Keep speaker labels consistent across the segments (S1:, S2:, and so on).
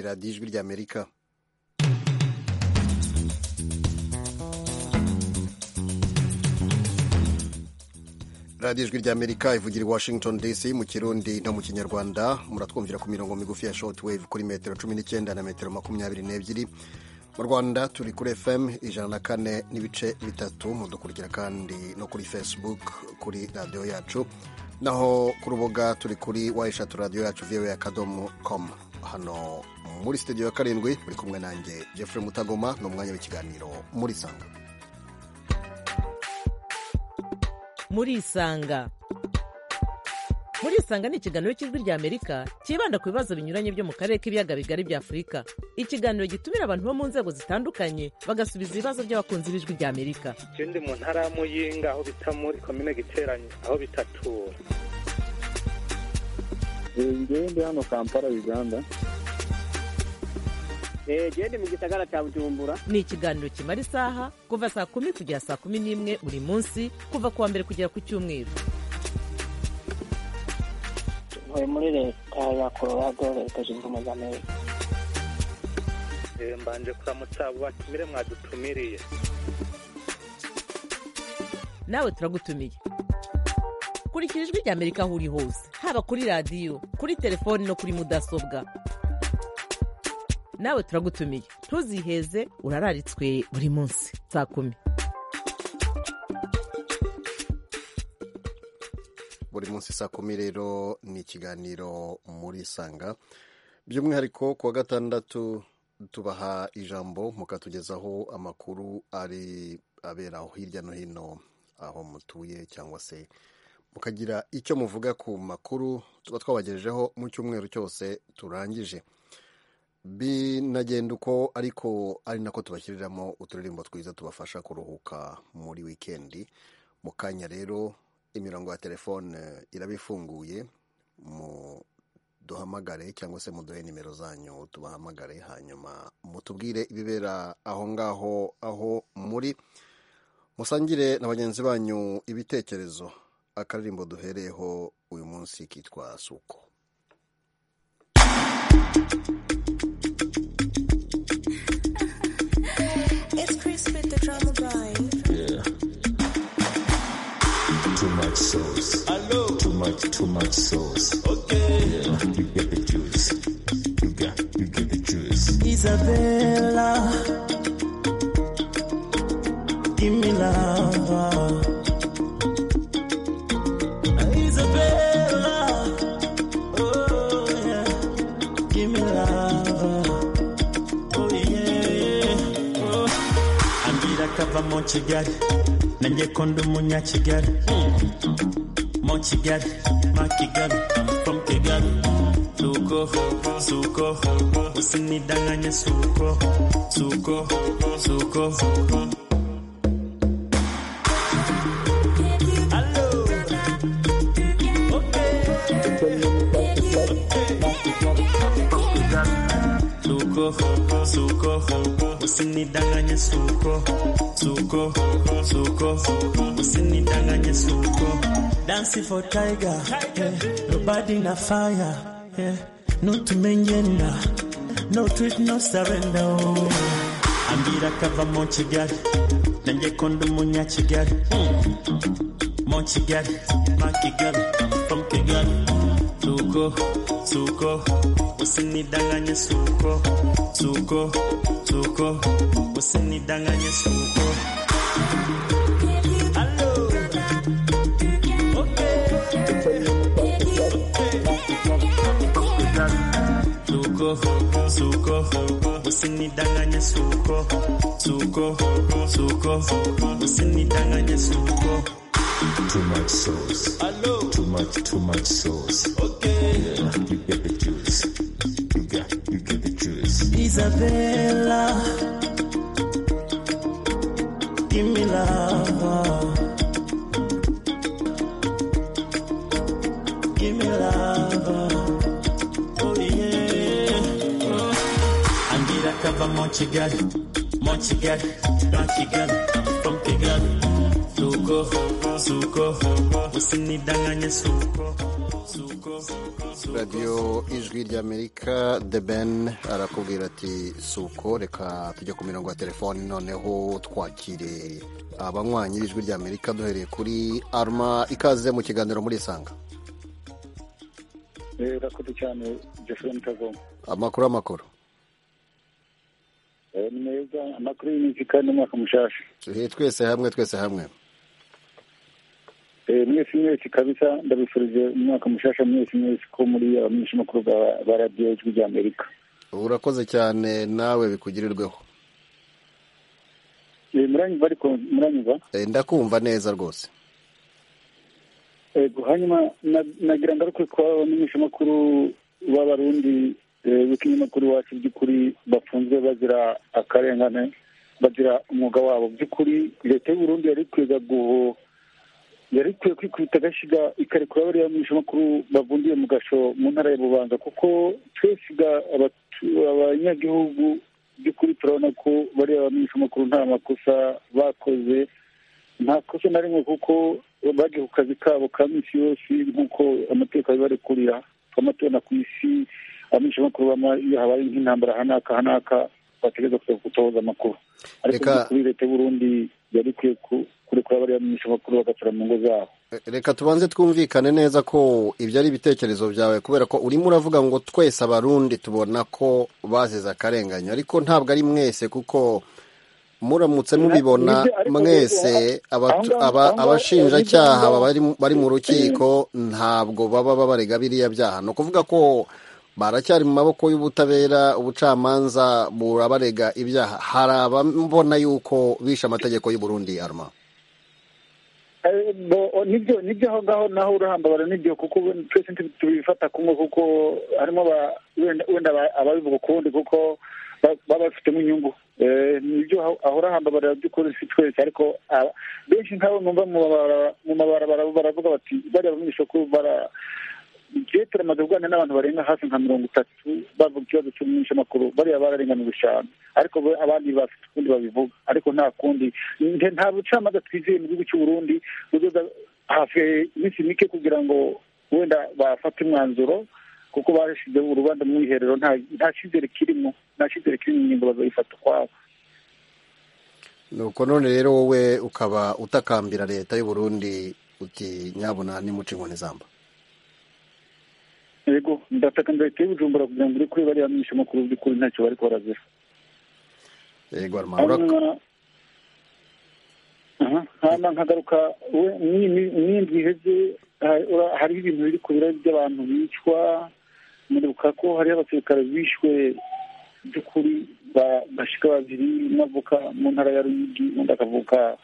S1: radiyo ijwi ry'amerika radiyo ijwi ry'amerika ivugira i washington dc mu kirundi no mu kinyarwanda muratwumvira ku mirongo migufi ya shortwave kuri metero cumi n'icyenda na metero makumyabiri n'ebyiri mu rwanda turi kuri fm ijana na kane n'ibice bitatu mudukurikira kandi no kuri facebook kuri radiyo yacu naho ku rubuga turi kuri wa eshatu radiyo yacu viwe akadomo komu hano muri sitidiyo ya karindwi muri kumwe nanjye Jeffrey mutagoma ni umwanya w'ikiganiro muri sanga
S2: muri isanga muri isanga ni ikiganiro cy'ijwi rya amerika cyibanda ku bibazo binyuranye byo mu karere k'ibiyaga bigari bya afurika ikiganiro gitumira abantu bo mu nzego zitandukanye bagasubiza ibibazo by'abakunzi b'ijwi rya amerika
S3: ikindi mu ntara ya muyinga aho bita muri komine giteranye aho bitatura
S4: ngewe ndi hano kampala uganda
S5: gende mu gisagara cya bujumbura
S2: ni ikiganiro kimara isaha kuva saa kumi kugera saa kumi n'imwe buri munsi kuva ku wa mbere kugera ku cyumweru
S6: ntuye muri leta ya colorado leta zunze ubumwe za amerika
S3: mbanje kuramutsa abo batumire mwadutumiriye
S2: nawe turagutumiye kurikira ijwi rya amerika aho uri hose haba kuri radiyo kuri telefoni no kuri mudasobwa nawe turagutumiye ntuziheze urararitswe buri munsi saa kumi
S1: buri munsi saa kumi rero ni ikiganiro muri sanga by'umwihariko ku wa gatandatu tubaha ijambo mukatugezaho amakuru ari abera aho hirya no hino aho mutuye cyangwa se mukagira icyo muvuga ku makuru tuba twabagejejeho mu cyumweru cyose turangije binagenda uko ariko ari nako tubashyiriramo uturirimbo twiza tubafasha kuruhuka muri wikendi mu kanya rero imirongo ya telefone irabifunguye duhamagare cyangwa se muduhe nimero zanyu tubahamagare hanyuma mutubwire ibibera aho ngaho aho muri musangire na bagenzi banyu ibitekerezo akaririmbo duhereyeho uyu munsi kitwa suko
S7: It's Chris with the drama guy.
S8: Yeah. Too much sauce. Hello. Too much, too much sauce. Okay. Yeah. You get the juice. You got, you get the juice.
S9: Isabella, give me love. Isabella, oh yeah, give me love. Oh yeah, oh. Ambira kava mu Kigali, nanjye ko ndi umunya Kigali. Mu Kigali, ma Kigali, I'm from Kigali. Suko, suko, usinidanganye suko, suko, suko. Hello. Suko, suko, usinidanganye suko, suko, suko, usinidanganye suko. Dancing for tiger, yeah. nobody na fire, yeah. no tumenyenda, no treat, no surrender. Oh. Ambira kava mu Kigali, nanjye ko ndi umunya Kigali. Mo Kigali, ma Kigali, I'm from Kigali. Suko, suko, usinidanganye suko, suko, suko, usinidanganye suko. Hello. Suko, suko, usinidanganye suko, suko, suko, usinidanganye suko.
S8: Too much sauce. Hello. Too much, too much sauce. Okay. Yeah. You get the juice. You got, you get the juice.
S9: Isabella, give me love. Give me love. Oh yeah. Oh. Andira kava mu Kigali, mu Kigali, na Kigali, from Kigali. Suko, suko, usinidanganye suko.
S1: radiyo ijwi ry'amerika the ben arakubwira ati suko reka tujye ku mirongo ya telefoni noneho twakire abanywanyi b'ijwi ry'amerika duhereye kuri arma ikaze mu kiganiro muri isanga
S10: rakoze cyane jeffrey mutagoma
S1: amakuru amakuru
S10: Eh, ni meza amakuru y'imizika n'umwaka mushasha
S1: turi twese hamwe twese hamwe
S10: Eh, mwese mwese kabisa ndabifurije umwaka mushasha mwese mwese ko muri abamenyesha amakuru ba- ba radiyo ijwi rya amerika
S1: urakoze cyane nawe bikugirirweho
S10: Eh, muranyumva ariko muranyumva
S1: Eh, ndakumva neza rwose
S10: ego hanyuma na- nagira ngaruke ku bamenyesha amakuru b'abarundi eh, b'ikinyamakuru iwacu by'ukuri bafunzwe bazira akarengane bazira umwuga wabo by'ukuri leta y'uburundi yari ikwiye guho yari ikwiye kwikubita agashiga ikarekura bariya bamenyesha amakuru bavundiye mu gasho mu ntara ya bubanza kuko twese ga- abatu- abanyagihugu by'ukuri turabona ko bariya bamenyesha amakuru nta makosa bakoze nta kosa na rimwe kuko bagiye ku kazi kabo ka minsi yose nk'uko amateka bibarekurira twamatorana ku isi abamenyeshamakuru bama iyo habaye nk'intambara hanaka hanaka bategereza kuza gutohoza amakuru ariko
S1: Reka-
S10: kuri leta y'uburundi yari ikwiye ku- kurekura bariya bamenyeshamakuru bagatura mu ngo zabo
S1: Eh, reka tubanze twumvikane neza ko ibyo ari ibitekerezo byawe kubera ko urimo uravuga ngo twese abarundi tubona ko bazize akarengane ariko ntabwo ari mwese kuko muramutse mubibona
S10: Nibyo, ariko
S1: mwese aba-
S10: aho ngaho-
S1: aba-
S10: aho ngaho-
S1: abashinjacyaha
S10: aho ngaho-
S1: bari mu- bari mu rukiko ntabwo baba babarega biriya byaha ni ukuvuga ko baracyari mu maboko y'ubutabera ubucamanza burabarega ibyaha hari abambona yuko bishe amategeko y'u Burundi arma
S10: Eh, bo- o- nibyo nibyo aho ngaho naho urahambabarira nibyo kuko we- twese nti- tubifata kumwe kuko harimo aba- wenda wenda aba- ababivuga ukundi kuko ba- baba bafitemo inyungu Eh, nibyo aho aho urahambabarira by'ukuri si twese ariko ah, benshi nk'abo numva mu mabara- mu mabarabara baravuga bati bariya bamenyesha ko bara je turamaze kuganira n'abantu barenga hafi nka mirongo itatu bavuga ikibazo cy'umunyesha amakuru bariya bararenganijwe cyane ariko bo- abandi bafite ukundi babivuga ariko nta kundi Nte- nta bucamanza twizeye mu gihugu cy'u Burundi buzoza hafi iminsi mike kugira ngo wenda bafate umwanzuro kuko barashizeho urubanza mu iherero nta- nta cyizere kirimo nta cyizere kirimo ingingo bazayifata ukwabo
S1: nuko none rero wowe ukaba utakambira leta y'u Burundi uti nyabuna nimuce inkoni zamba
S10: yego ndataka leta y'ubujumbura kugira ngo uri kuri bariya bamenyesha amakuru by'ukuri ntacyo bariko barazira
S1: yego Armand, ura-
S10: hanyuma aha, hanyuma nkagaruka we mw'indi- mw'indwi iheze ha- ura- hariho ibintu biri ku biro by'abantu bicwa muribuka ko hariho abasirikare bishwe by'ukuri ba- bashika babiri umwe avuka mu ntara ya ruyigi undi akavuka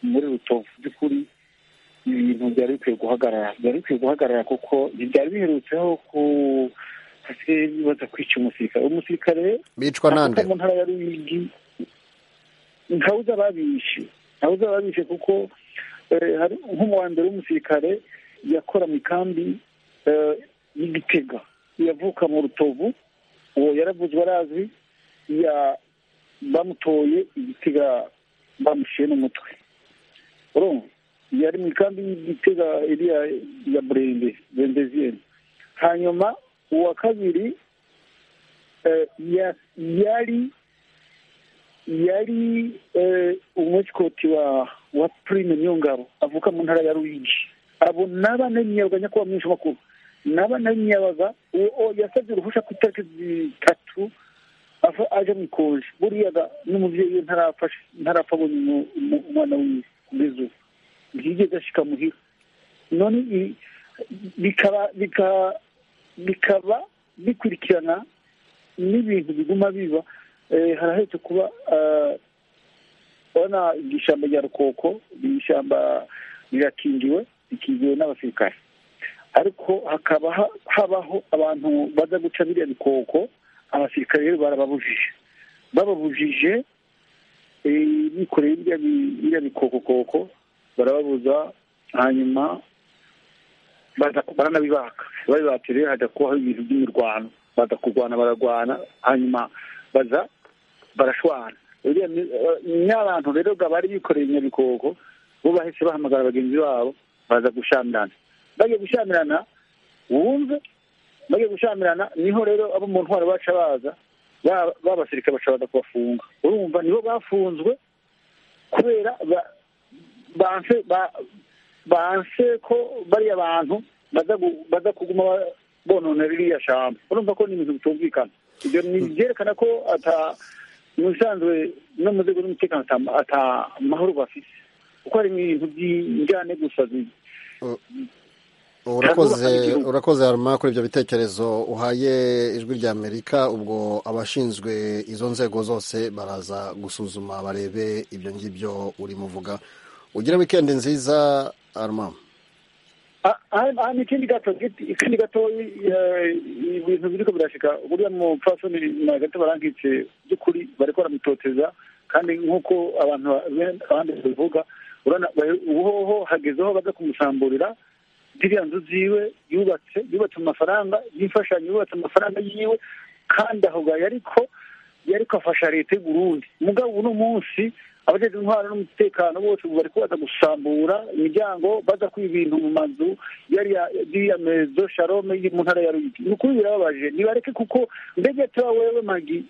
S10: muri rutovu by'ukuri ibintu byari bikwiye guhagarara byari bikwiye guhagarara kuko ntibyari biherutseho ku hasigaye baza kwica umusirikare umusirikare
S1: bicwa
S10: Nakuta
S1: nande
S10: mu ntara ya Ruyigi ntawuzi ababishe ntawuzi ababishe kuko eh, hari nk'uwa mbere w'umusirikare yakora mu ikambi eh, y'i Gitega yavuka mu rutovu uwo yaravuzwe arazwi ya bamutoye i Gitega bamushiye n'umutwe urumva yari mu ikambi y'i Gitega iriya ya burende burendeziyeni hanyuma uwa kabiri eh, ya- yari yari eh, umwesikoti wa wa prime nyongabo avuka mu ntara ya ruyigi abo naba namiyabaga nyakuba mwinshi makuru naba namiyabaga uwo yasabye uruhushya ku itariki zitatu ava- aje mu ikonje buriya ga n'umubyeyi we ntarafashe ntarapfa abonye umu- umu- umwana wiwe kugeza ubu ntiyigeze ashika muhira none i- bikaba bika- bikaba bikurikirana n'ibintu biguma biba eh, harahetse kuba eh, urabona iryo shyamba rya rukoko ni ishyamba rirakingiwe rikingiwe n'abasirikare ariko hakaba ha- habaho abantu baza guca biriya bikoko abasirikare rero barababujije bababujije eh, bikoreye biriya bi- biriya bikokokoko barababuza hanyuma baza- baranabibaka babibatse rero hajya kubaho ibintu by'imirwano baza kurwana bararwana hanyuma baza barashwana uriya ni- eh, n'abantu rero ga bari bikoreye inyabikoko bo bahise bahamagara bagenzi babo baza gushamirana bagiye gushamirana wumve bajya gushyamirana niho rero abo mu ntwaro baca baza babasirika bashobora kubafunga urumva nibo bafunzwe kubera banse banse ko bariya bantu baza kuguma bonona ririya shamba urumva ko ni ibintu bitumvikana ibyo ni byerekana ko mu bisanzwe no mu nzego z'umutekano ata mahoro bafite kuko hari ibintu by'injyane gusa
S1: urakoze urakoze haruma kuri ibyo bitekerezo uhaye ijwi rya amerika ubwo abashinzwe izo nzego zose baraza gusuzuma barebe ibyo ngibyo urimo uvuga ugire wikendi nziza haruma
S10: hano ikindi gato ikindi gato ibintu biriko birashika buriya mupfasoni na gato barankitse by'ukuri bariko baramutoteza kandi nk'uko abantu abandi babivuga uhoho hagezeho baza kumusamburira ziriya nzu ziwe yubatse yubatse amafaranga y'imfashanyo yubatse amafaranga yiwe kandi aho gahe ariko yariko afasha leta y'u Burundi mugabo uno munsi abajejwe intwaro n'umutekano bose ubu bariko baza gusambura imiryango baza kwiba ibintu mu mazu yariya mezo sharome iri mu ntara ya ruyigi ni ukuri birababaje nibareke kuko mbega tuba wewe magi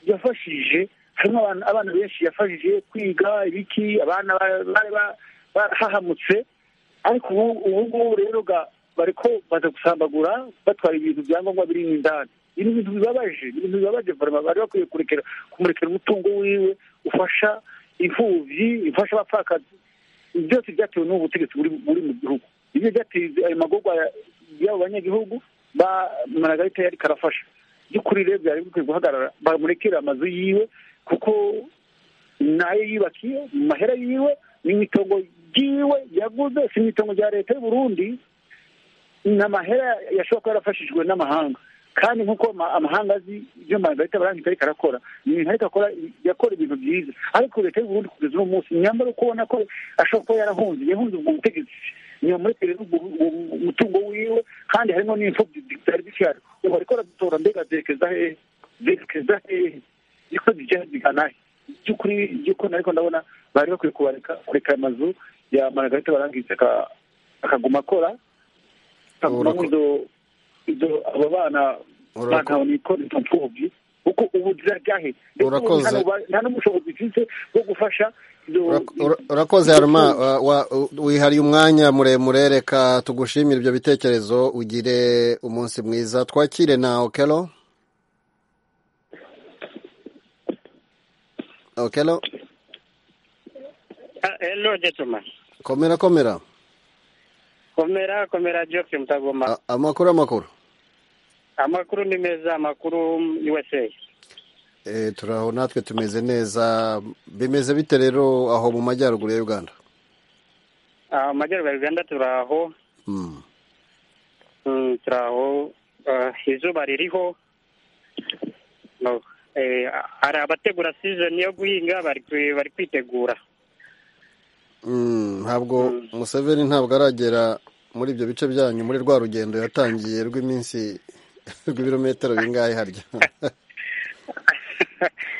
S10: yafashije harimo abana benshi yafashije kwiga ibiki abana bari barahahamutse ariko ubu ngubu rero bariko baza gusambagura batwara ibintu byangombwa biri mu indani ibi bintu bibabaje ibintu bibabaje varma bari bakwiye kurekera kumurekera umutungo wiwe ufasha imfubyi ifasha abapfakazi byose byatewe n'ubu butegetsi buri mu gihugu ibyo byateza ayo magorwa y'abo banyagihugu managarita yari karafasha by'ukuri rero byari bikwiye guhagarara bamurekera amazu yiwe kuko nayo yubakiye mu mahera yiwe n'imitongo ryiwe yaguze si imitongo rya leta y'u Burundi ni amahera yashobora kuba yarafashijwe n'amahanga kandi nk'uko amahanga azi ibyo margarita barangije ariko arakora ni ibintu ariko akora yakora ibintu byiza ariko leta y'u Burundi kugeza uno munsi nyamara uko ubona ko ashobora kuba yarahunze yahunze ubwo butegetsi ntiyamurekerera umutungo wiwe kandi harimo n'imfubyi zari zishari ubu ariko aradutora mbega zerekeza hehe zerekeza hehe niko zijya zigana he by'ukuri by'ukuri ariko ndabona bari bakwiye kubareka kureka amazu ya margarita barangije akaguma akora akaguma nk'izo ibyo abo bana bantaho nikora izo mfubyi kuko ubu ziraryahe
S1: urakoze
S10: nta n'ubushobozi mfite bwo gufasha
S1: urakoze haruma wihariye umwanya muremure reka tugushimire ibyo bitekerezo ugire umunsi mwiza twakire na okelo okelo
S11: hello jetuma
S1: komera komera
S11: komera komera joke mutagoma
S1: amakuru amakuru
S11: amakuru ni meza amakuru usa
S1: eh turaho natwe tumeze neza bimeze bite rero aho mu majyaruguru ya uganda
S11: mu majyaruguru ya uganda turaho turaho izuba ririho hari abategura sizoni yo guhinga bari kwitegura
S1: ntabwo museveni ntabwo aragera muri ibyo bice byanyu muri rwa rugendo yatangiye rw'iminsi rw'ibirometero bingahe harya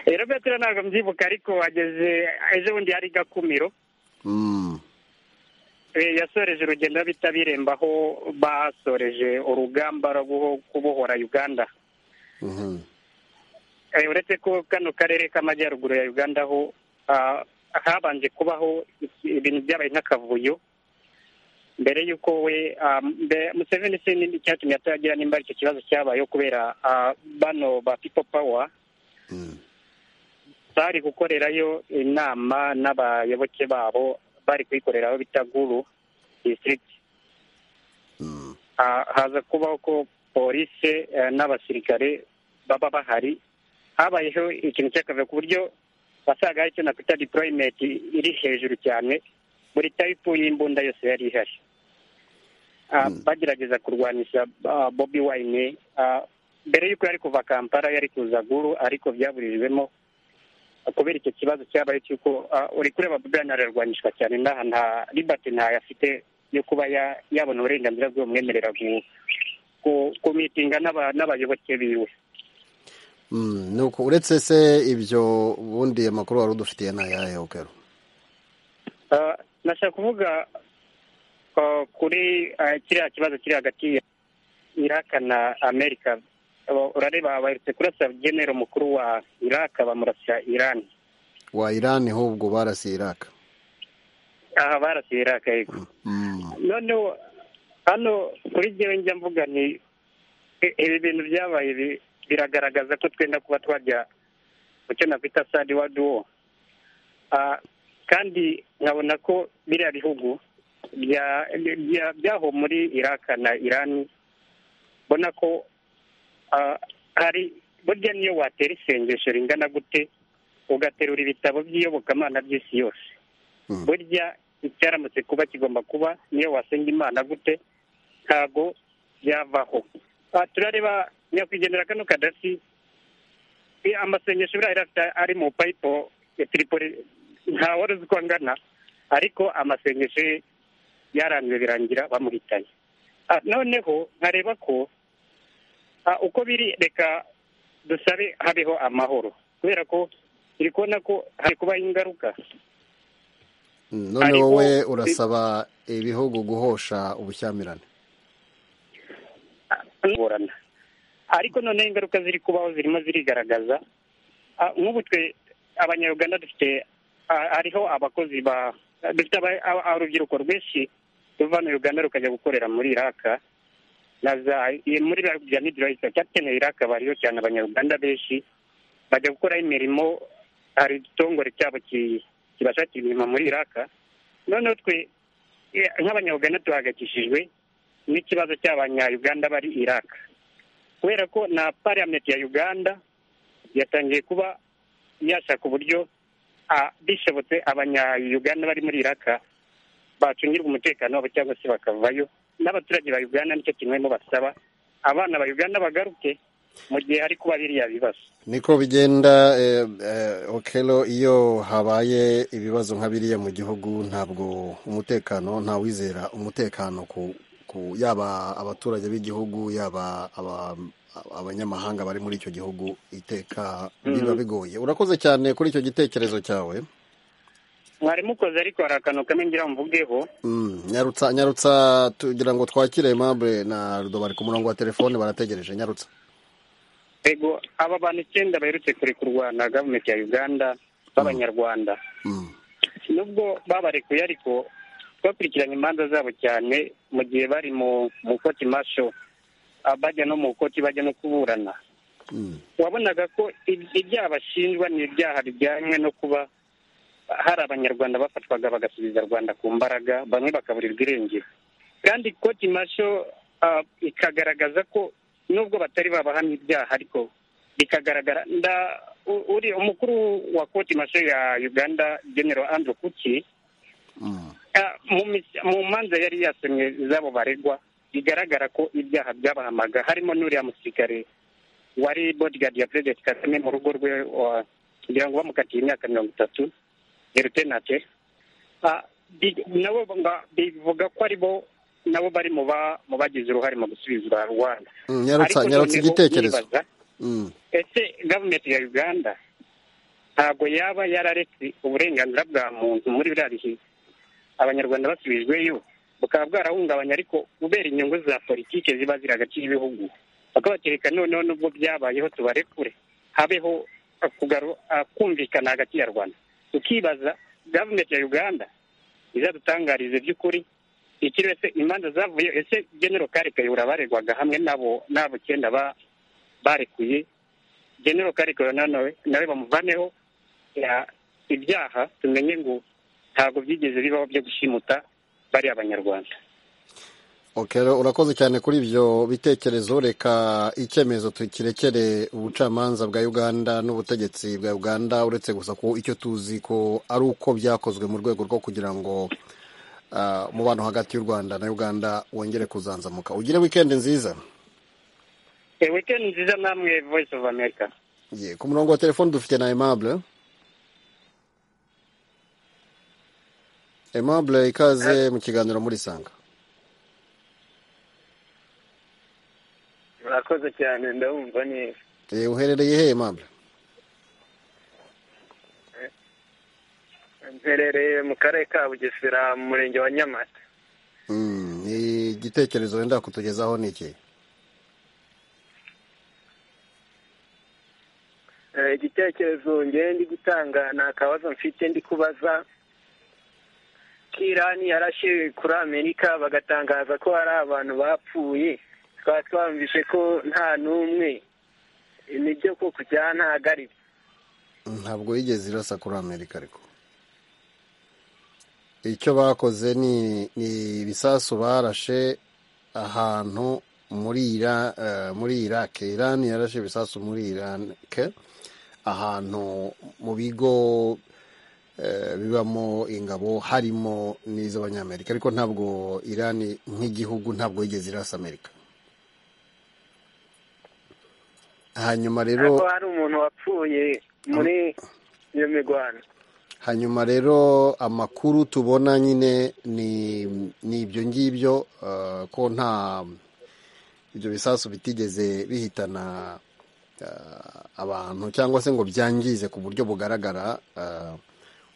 S11: ibirometero ntabwo mbyibuka ariko wageze ejo bundi hari gakumiro yasoreje urugendo bita biremba aho basoreje urugamba rwo kubohora uganda uretse ko kano karere k'amajyaruguru ya uganda aho habanje kubaho ibintu byabaye nk'akavuyo mbere y'uko we museveni se icyatumye atagira nimba icyo kibazo cyabayeho kubera bano ba pipo pawa bari gukorerayo inama n'abayoboke babo bari kuyikoreraho bita guru disitirigiti haza kubaho ko polisi n'abasirikare baba bahari habayeho ikintu cy'akavuyo ku buryo wasangaho icyo nakwita diporoyimenti iri hejuru cyane buri tayipu y'imbunda yose yari ihari bagerageza kurwanisha bobi wayine mbere y'uko yari kuva kampala yari kuza guru ariko byaburijwemo kubera icyo kibazo cyabaye cy'uko uri kureba bobi wayine ararwanyishwa cyane n'aha nta ribati ntayo afite yo kuba yabona uburenganzira bw'ubumwemerera kumitinga n'abayoboke biwe
S1: nuko uretse se ibyo ubundi amakuru wari udufitiye ni ayahe ukero
S11: nashaka kuvuga kuri kiriya kibazo kiri hagati iraka na amerika Aba- urareba baherutse kurasa genero mukuru wa iraka bamurasira irani
S1: wa irani ho ubwo barasiye iraka
S11: aha barasiye iraka yego
S1: Mm.
S11: noneho hano kuri jyewe njya mvuga ni i- ibi bintu byabaye bi- biragaragaza ko twenda kuba twajya mu cyo nakwita sadi wa duwo Ah, kandi nkabona ko biriya bihugu bya- bya- byaho muri iraka na irani mbona ko ah, hari burya niyo watera isengesho ringana gute ugaterura ibitabo by'iyobokamana by'isi yose
S1: Mm.
S11: burya icyaramutse kuba kigomba kuba niyo wasenga imana gute ntago byavaho Ah, turareba nyakwigendera kano kadasi eh, amasengesho buriya yari afite ari mu payipo ya tiripoli nta wari uzi uko angana ariko amasengesho ye yaranzwe birangira bamuhitanye Ah, noneho nkareba ko ah, uko biri reka dusabe habeho amahoro kubera ko turi kubona ko hari kubaho ingaruka
S1: Mm, none
S11: Ariko-
S1: wowe urasaba ibihugu guhosha ubushyamirane
S11: ngorana ariko noneho ingaruka ziri kubaho zirimo zirigaragaza Ah, nk'ubu twe abanyarwanda dufite ah, hariho abakozi ba dufite aba- aba- urubyiruko rwinshi ruva hano uganda rukajya gukorera muri iraka na za i- muri biriya bihugu bya midirayiti cyakeneye iraka bariho cyane abanyarwanda benshi bajya gukoraho imirimo hari igitongore cyabo ki- kibashakira imirimo muri iraka noneho twe eh, nk'abanyarwanda duhagakishijwe n'ikibazo cy'abanyayuganda bari iraq kubera ko na parliament ya uganda yatangiye kuba yashaka uburyo ah, bishobotse abanyayuganda bari muri iraq bacungirwa umutekano wabo cyangwa se bakavayo n'abaturage ba uganda nicyo kintu barimo basaba abana ba uganda bagaruke mu gihe hari kuba biriya bibazo
S1: niko bigenda eh, eh, okelo iyo habaye ibibazo nka biriya mu gihugu ntabwo umutekano ntawizera umutekano ku, ku yaba abaturage b'igihugu yaba aba- abanyamahanga bari muri icyo gihugu iteka biba bigoye urakoze cyane kuri icyo gitekerezo cyawe
S11: mwari mukoze ariko hari akantu kamwe ngira mvugeho
S1: Mm, nyarutsa nyarutsa tugira ngo twakire aimable na rudo bari ku murongo wa telefone barategereje nyarutsa
S11: ego aba bantu icyenda baherutse kurekurwa na gavumenti ya uganda b'abanyarwanda
S1: Mm.
S11: nubwo babarekuye ariko bakurikiranye imanza zabo cyane mu gihe bari mu mu koti masho ah, bajya no mu koti bajya no kuburana
S1: Mm.
S11: wabonaga ko ib- ibyaha bashinjwa ni ibyaha bijyanye no kuba hari abanyarwanda bafatwaga bagasubiza rwanda ku mbaraga bamwe bakaburirwa irengero kandi koti masho ah, ikagaragaza ko nubwo batari babahamya ibyaha ariko bikagaragara nda- u- uri umukuru wa koti masho ya uganda general andrew kuki
S1: Mm.
S11: Ah, mu mis- mu manza yari yasomye z'abo baregwa bigaragara ko ibyaha byabahamaga harimo n'uriya musirikare wari bodyguard ya perezida kagame mu rugo rwe wa- kugira ngo bamukatiye imyaka mirongo itatu erutenate nabo ba- bivuga ko aribo nabo bari mu ba- mu bagize uruhare mu gusubizwa rwanda
S1: Mm, nyarutsa
S11: Ariko
S1: nyarutsa
S11: noneho
S1: igitekerezo
S11: ndibaza,
S1: Mm.
S11: ese gavumenti ya uganda ntabwo yaba yararetse uburenganzira bwa muntu muri biriya bihe abanyarwanda basubijweyo bukaba bwarahungabanya ariko kubera inyungu za politiki ziba ziri hagati y'ibihugu bakabatereka noneho nubwo byabayeho tubarekure habeho uh, kugaru- uh, kumvikana hagati ya rwanda tukibaza gavumenti ya uganda izadutangarize by'ukuri iki ese imanza zavuye ese genero kare kayihura baregwaga hamwe nabo n'abo cyenda ba- barekuye genero kare kayihura nawe nawe bamuvaneho ya- ibyaha tumenye ngo ntabwo byigeze bibaho byo gushimuta bari abanyarwanda
S1: Ok, rero urakoze cyane kuri ibyo bitekerezo reka icyemezo tukirekere ubucamanza bwa uganda n'ubutegetsi bwa uganda uretse gusa ko icyo tuzi ko ari uko byakozwe mu rwego rwo kugira ngo ah, umubano hagati y'u rwanda na uganda wongere kuzanzamuka ugire wikendi nziza
S11: Eh, weekend nziza namwe voice of america
S1: Ye, ku murongo wa telefone dufite na aimable aimable ikaze mu kiganiro muri sanga
S12: murakoze cyane ndabumva neza
S1: Eh, uherereye he aimable
S12: mperereye mu karere ka bugesera mu murenge wa nyamata
S1: Mm, ni igitekerezo wenda kutugezaho ni iki
S12: igitekerezo ngewe ndi gutanga nta kabazo mfite ndi kubaza ko irani yarashe kuri amerika bagatangaza ko hari abantu bapfuye twaba twumvise ko nta n'umwe nibyo ko kujya ntahagarika
S1: ntabwo yigeze irasa kuri amerika ariko icyo bakoze ni ni ibisasu barashe ahantu muri ira eh, muri irake irani yarashe ibisasu muri irake ahantu mu bigo eh, bibamo ingabo harimo n'iz'abanyamerika ariko ntabwo irani nk'igihugu ntabwo yigeze irasa amerika hanyuma rero
S12: ko hari umuntu wapfuye muri iyo mirwano
S1: hanyuma rero amakuru tubona nyine ni ni ibyo ngibyo eh, ko nta ibyo bisasu bitigeze bihitana eh, abantu cyangwa se ngo byangize ku buryo bugaragara eh,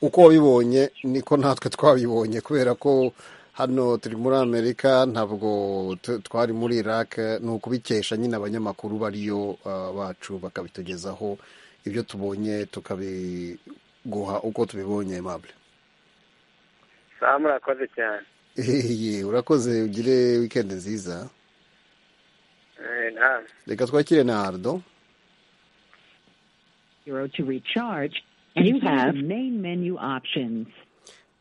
S1: uko wabibonye niko natwe twabibonye kubera ko hano turi muri amerika ntabwo tu- twari muri iraq ni ukubikesha nyine abanyamakuru bariyo eh, bacu bakabitugezaho ibyo tubonye tukabiguha uko tubibonye mable
S12: saa murakoze cyane
S1: Ehe, urakoze ugire wikendi nziza
S12: Eh, nta-
S1: reka twakire na ardo
S13: Zero to recharge. And you have main menu options.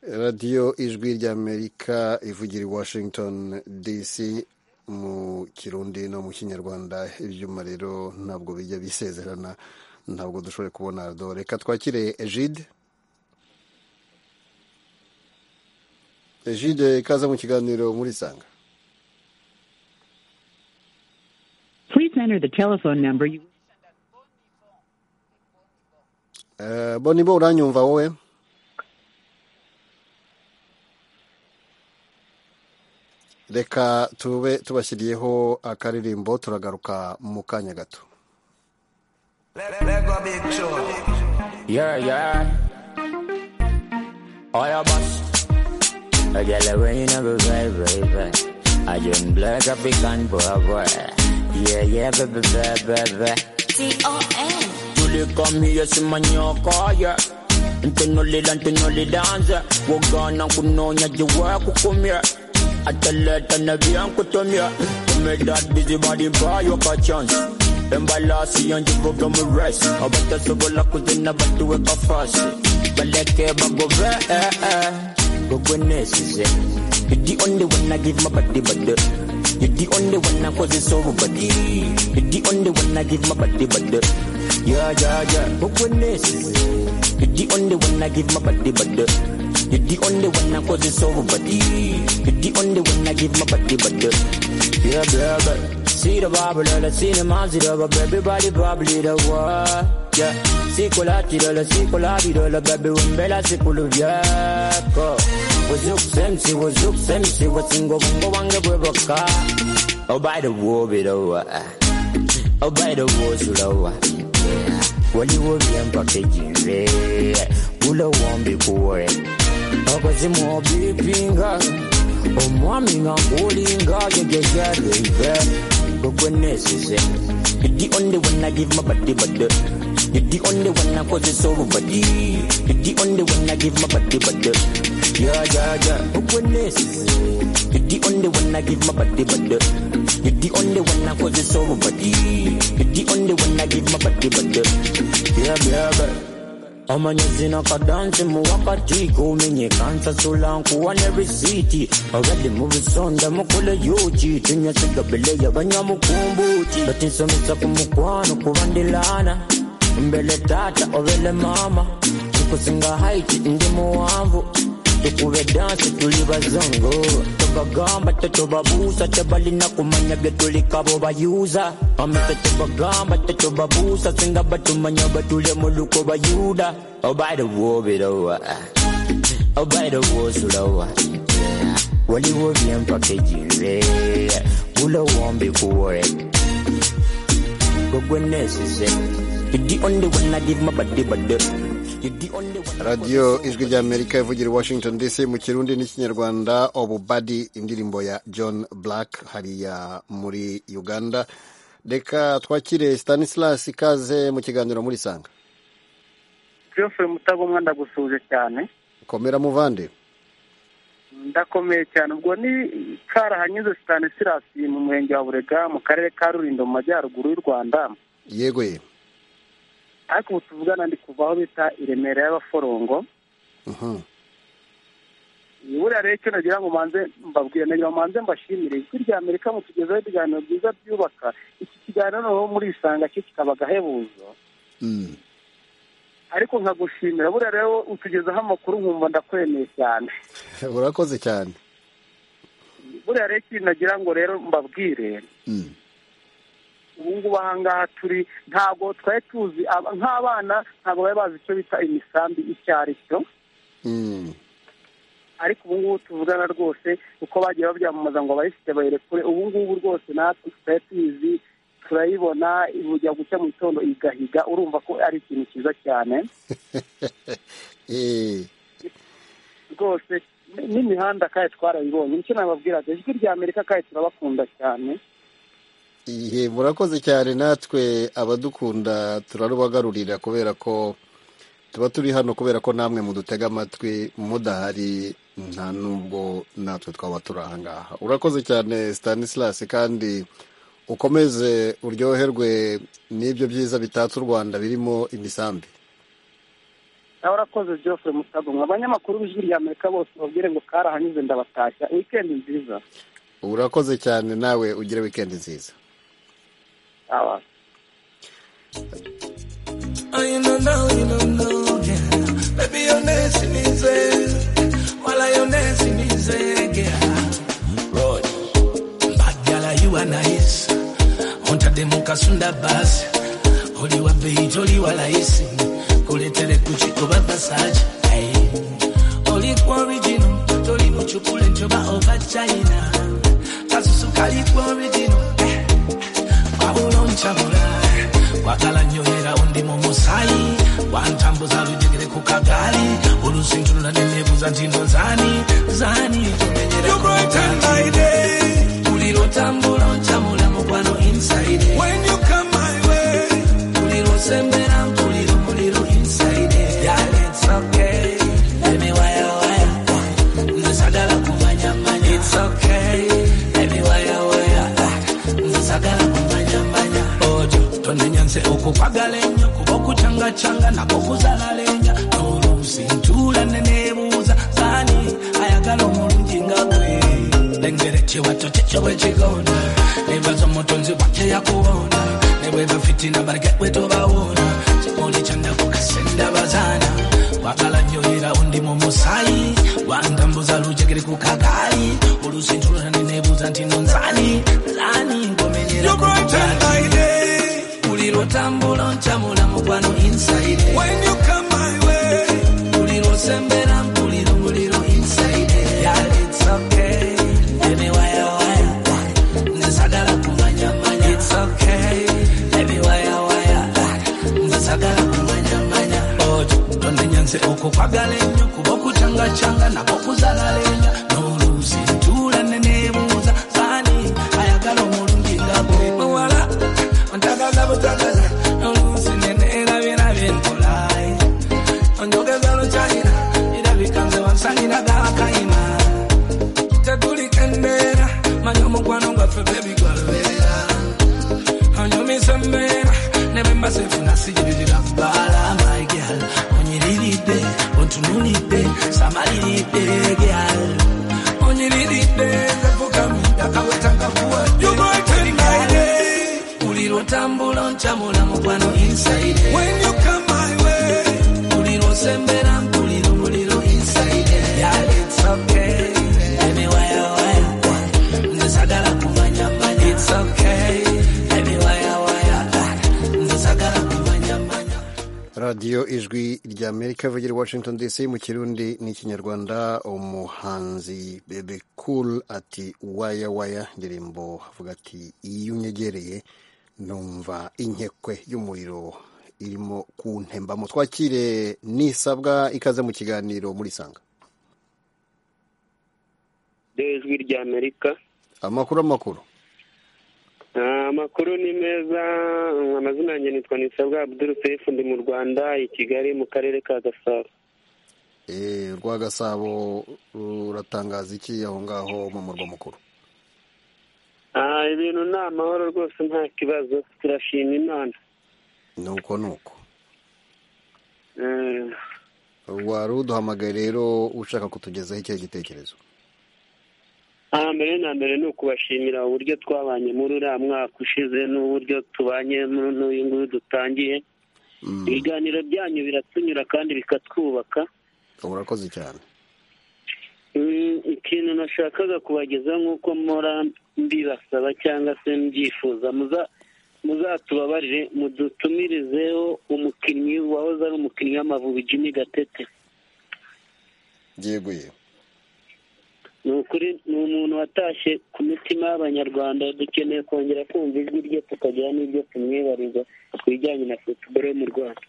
S1: radiyo ijwi ry'amerika ivugira i washington dc mu kirundi no mu kinyarwanda ibyuma rero ntabwo bijya bisezerana ntabwo dushoboye kubona ardo reka twakire egide egide ikaze mu kiganiro muri sanga
S13: Please enter the telephone number you.
S1: Eh, bo nibo uranyumva wowe reka tube tubashyiriyeho akaririmbo turagaruka mu kanya gato
S14: Yeah, yeah. All your boss. I get away in a good way, baby. I just black up can boy, boy. Yeah, yeah, baby, baby, baby.
S15: D-O-N.
S14: You look at me, you see my new car, yeah. Internally, internally dance. Walk on and could know that you work, who come here. I tell her to never young, could come here. To make that busy body buy you a chance. And by last, you and you go come with rest. I bet that's a good luck, could they never do it for fast. But let care, but go back. Go when this is it. You're the only one I give my body, but you're the only one I cause it so body. You're the only one I give my body, but yeah, yeah, yeah. Look when this is it. You're the only one I give my body, but the. You're the only one I cause it's over, buddy. You're the only one I give my body, but the. Yeah, yeah, yeah. See the Bible, I see the man's it over, baby, body, probably the one. Yeah. See Colati, the see Colati, the baby, when Bella, see Coluvia. Was up, Semsi, was up, Semsi, was single, go on the river car. Oh, by the war, it over. Oh, by the walls, Ulawa. Wali wo bien pakejire. Ula wambi kuwe. Akazi mo bipinga. Omwami nga kulinga gegeja rebe. Gogwe nesize. You're the only one I give my body, but the You're the only one I cause it's over, buddy. You're the only one I give my body, but the Yeah, yeah, yeah. Gogwe nesize. You're the only one I give my body, but the You're the only one I cause it's over, buddy. You're the only one I give my body, but the Yeah, yeah, yeah. amanyezi nakadansi muwakati kumenyekana sulankuwa ne risiti abadde mu bisonda mukole yuki tunyasigabile yabanyamukumbuti batinsomesa ku mukwano kuba ndilana mbele tata obele mama tukusinga haiti ndi muwanvu tukube dansi tuli bazongo tubagamba tetubabuusa tebalina kumanya byetulikabo bayuza amese tubagamba tetubabuusa singa batumanya batule mu luko bayuda obaida wobirowa obaida wosulowa waliwo byempaka ejire bulowombi kuwore gogwe nesise You're the only one I give my body, but the- You're the only one I-
S1: radiyo ijwi ry'amerika ivugira i washington dc mu kirundi n'ikinyarwanda obubadi indirimbo ya john black hariya muri uganda reka twakire stanislas ikaze mu kiganiro muri sanga
S3: geoffrey mutagomwa ndagusuje cyane
S1: komera muvande
S3: ndakomeye cyane ubwo ni karahanyuze stanisirasi mu murenge wa burega mu karere ka rurindo mu majyaruguru y'u rwanda
S1: yego ye
S3: ariko ubu tuvugana ndi kuva aho bita i remera y'abaforongo
S1: Mhm.
S3: buriya rero icyo nagira ngo manze mbabwire nagira ngo manze mbashimire ijwi rya amerika mutugezaho ibiganiro byiza byubaka iki kiganiro noneho muri isanga cyo kikaba agahebuzo
S1: Mm.
S3: ariko nkagushimira buriya rero utugezaho amakuru nkumva ndakwemeye cyane
S1: urakoze cyane
S3: buriya rero ikintu nagira ngo rero mbabwire
S1: Mm.
S3: ubu ngubu aha ngaha turi ntabwo twari tuzi aba- nk'abana ntabwo bari bazi icyo bita imisambi icyo ari cyo
S1: Mm.
S3: ariko ubu ngubu tuvugana rwose uko bagiye babyamamaza ngo abayifite bayirekure ubu ngubu rwose natwe tutari tuyizi turayibona bujya gucya mu gitondo igahiga urumva ko ari ikintu cyiza cyane
S1: Eh,
S3: rwose n- n'imihanda kandi twarayibonye nicyo nababwiraga ijwi rya amerika kandi turabakunda cyane
S1: ihe murakoze cyane natwe abadukunda turarubagarurira kubera ko tuba turi hano kubera ko namwe mudutega amatwi mudahari nta nubwo natwe twaba turi aha ngaha urakoze cyane stanislas kandi ukomeze uryoherwe n'ibyo byiza bitatse u rwanda birimo imisambi
S3: nawe urakoze geoffrey mutagomwa abanyamakuru b'ijwi rya amerika bose babwire ngo karahanyuze ndabatashya wikendi nziza
S1: urakoze cyane nawe ugire wikendi nziza
S3: aba
S16: Oh, you don't know, you don't know, yeah. Baby, your nest in his head. While I your nest in his head, yeah. Road. Bad gala, you are nice. Hunter de mukasunda basi. Holy wa beat, holy wa laisi. Kuletele kuchiko baba saji. Hey. Holy kwa original. Toli muchukule njoba over China. Kasusu kali kwa original. Eh. Wabulo nchabula. wakalanyohera undimo musai wantambuza lujegere kukagali ulusintulula ndinebuza ntino zani zani tomenyerakukagali ulilotambula nchamula mukwano inside When you come my way. ulilosembera mpulilo mulilo inside Girl, it's okay. Baby, waya, waya. Ndasagala kumanyamanya. It's okay. Baby, waya, waya. Ndasagala kumanyamanya. Ojo, tonenyanze okukwagala ennyo kuba okucangacanga nako kuzalalenya noluusi ntuula neneebuuza zaani ayagala omulungi nga gwe lengere kiwato kyekyo bwe kigonda nebaza omutonzi wake yakuwonda ne bwe bafitina baleke bwe tobawona kimuli kyandakukasenda bazaana wagala nyoyera undi mu musayi wantambuza lujegere ku kagaali olusintulula neneebuuza nti nonzani lani ngomenyera ku kagaali ulilotambula nchamula mukwano inside when you come my way ulilosembera mpulilo mulilo inside yeah it's okay baby waya waya ndisagala kumanyamanya it's okay baby waya waya ndisagala kumanyamanya ojo tondenyanze okukwagala ennyo kuba okucangacanga nako kuzalalenya noluusi ntula neneebuuza zani ayagala omulungi nga gwe muwala ntagaza butagaza oluusi neneerabirabye ntulaye onjogeza lukyayira irabika nze wansanyira gakayima tetuliko embeera manya omukwano gwaffe bebigwalubeera onyumisa embeera nebembasefuna sijiririra bbaala mygal onyiriridde ontunulidde samaliridde gyal onyiriridde zefukamidde akaweta kakuwadde ulilotambula nchamula mukwano inside when you come my way ulilosembera mpulilo mulilo inside yeah it's okay baby waya waya ndisagala kumanya manya it's okay baby waya waya ndisagala kumanya manya
S1: radiyo ijwi rya amerika ivugira i washington dc mu kirundi n'ikinyarwanda umuhanzi bebe cool ati waya waya indirimbo avuga ati iyo unyegereye numva inkekwe y'umuriro irimo kuntembamo twakire nisabwa ikaze mu kiganiro muri sanga
S12: ryo ijwi ry'amerika
S1: amakuru amakuru
S12: amakuru ni meza amazina yanjye nitwa nisabwa abdul sefu ndi mu rwanda i kigali mu karere ka gasabo
S1: Eh, urwa gasabo ruratangaza iki aho ngaho mu murwa mukuru
S12: Ah, ibintu ni amahoro rwose nta kibazo turashima imana
S1: ni uko ni uko
S12: Eh,
S1: wari uduhamagaye rero ushaka kutugezaho icyo gitekerezo
S12: aha mbere na mbere ni ukubashimira uburyo twabanye muri uriya mwaka ushize n'uburyo tubanye muri n'uyu nguyu dutangiye ibiganiro byanyu biratunyura kandi bikatwubaka
S1: urakoze cyane
S12: Mm, ikintu nashakaga kubageza nk'uko mpora mbibasaba cyangwa se mbyifuza muza- muzatubabarire mudutumirizeho umukinnyi wahoze ari umukinnyi w'amavubi Jimmy Gatete
S1: byeguye
S12: ni ukuri ni umuntu watashye ku mitima y'abanyarwanda dukeneye kongera kumva ijwi rye tukagira n'ibyo tumwibariza ku bijyanye na futuboro yo mu rwanda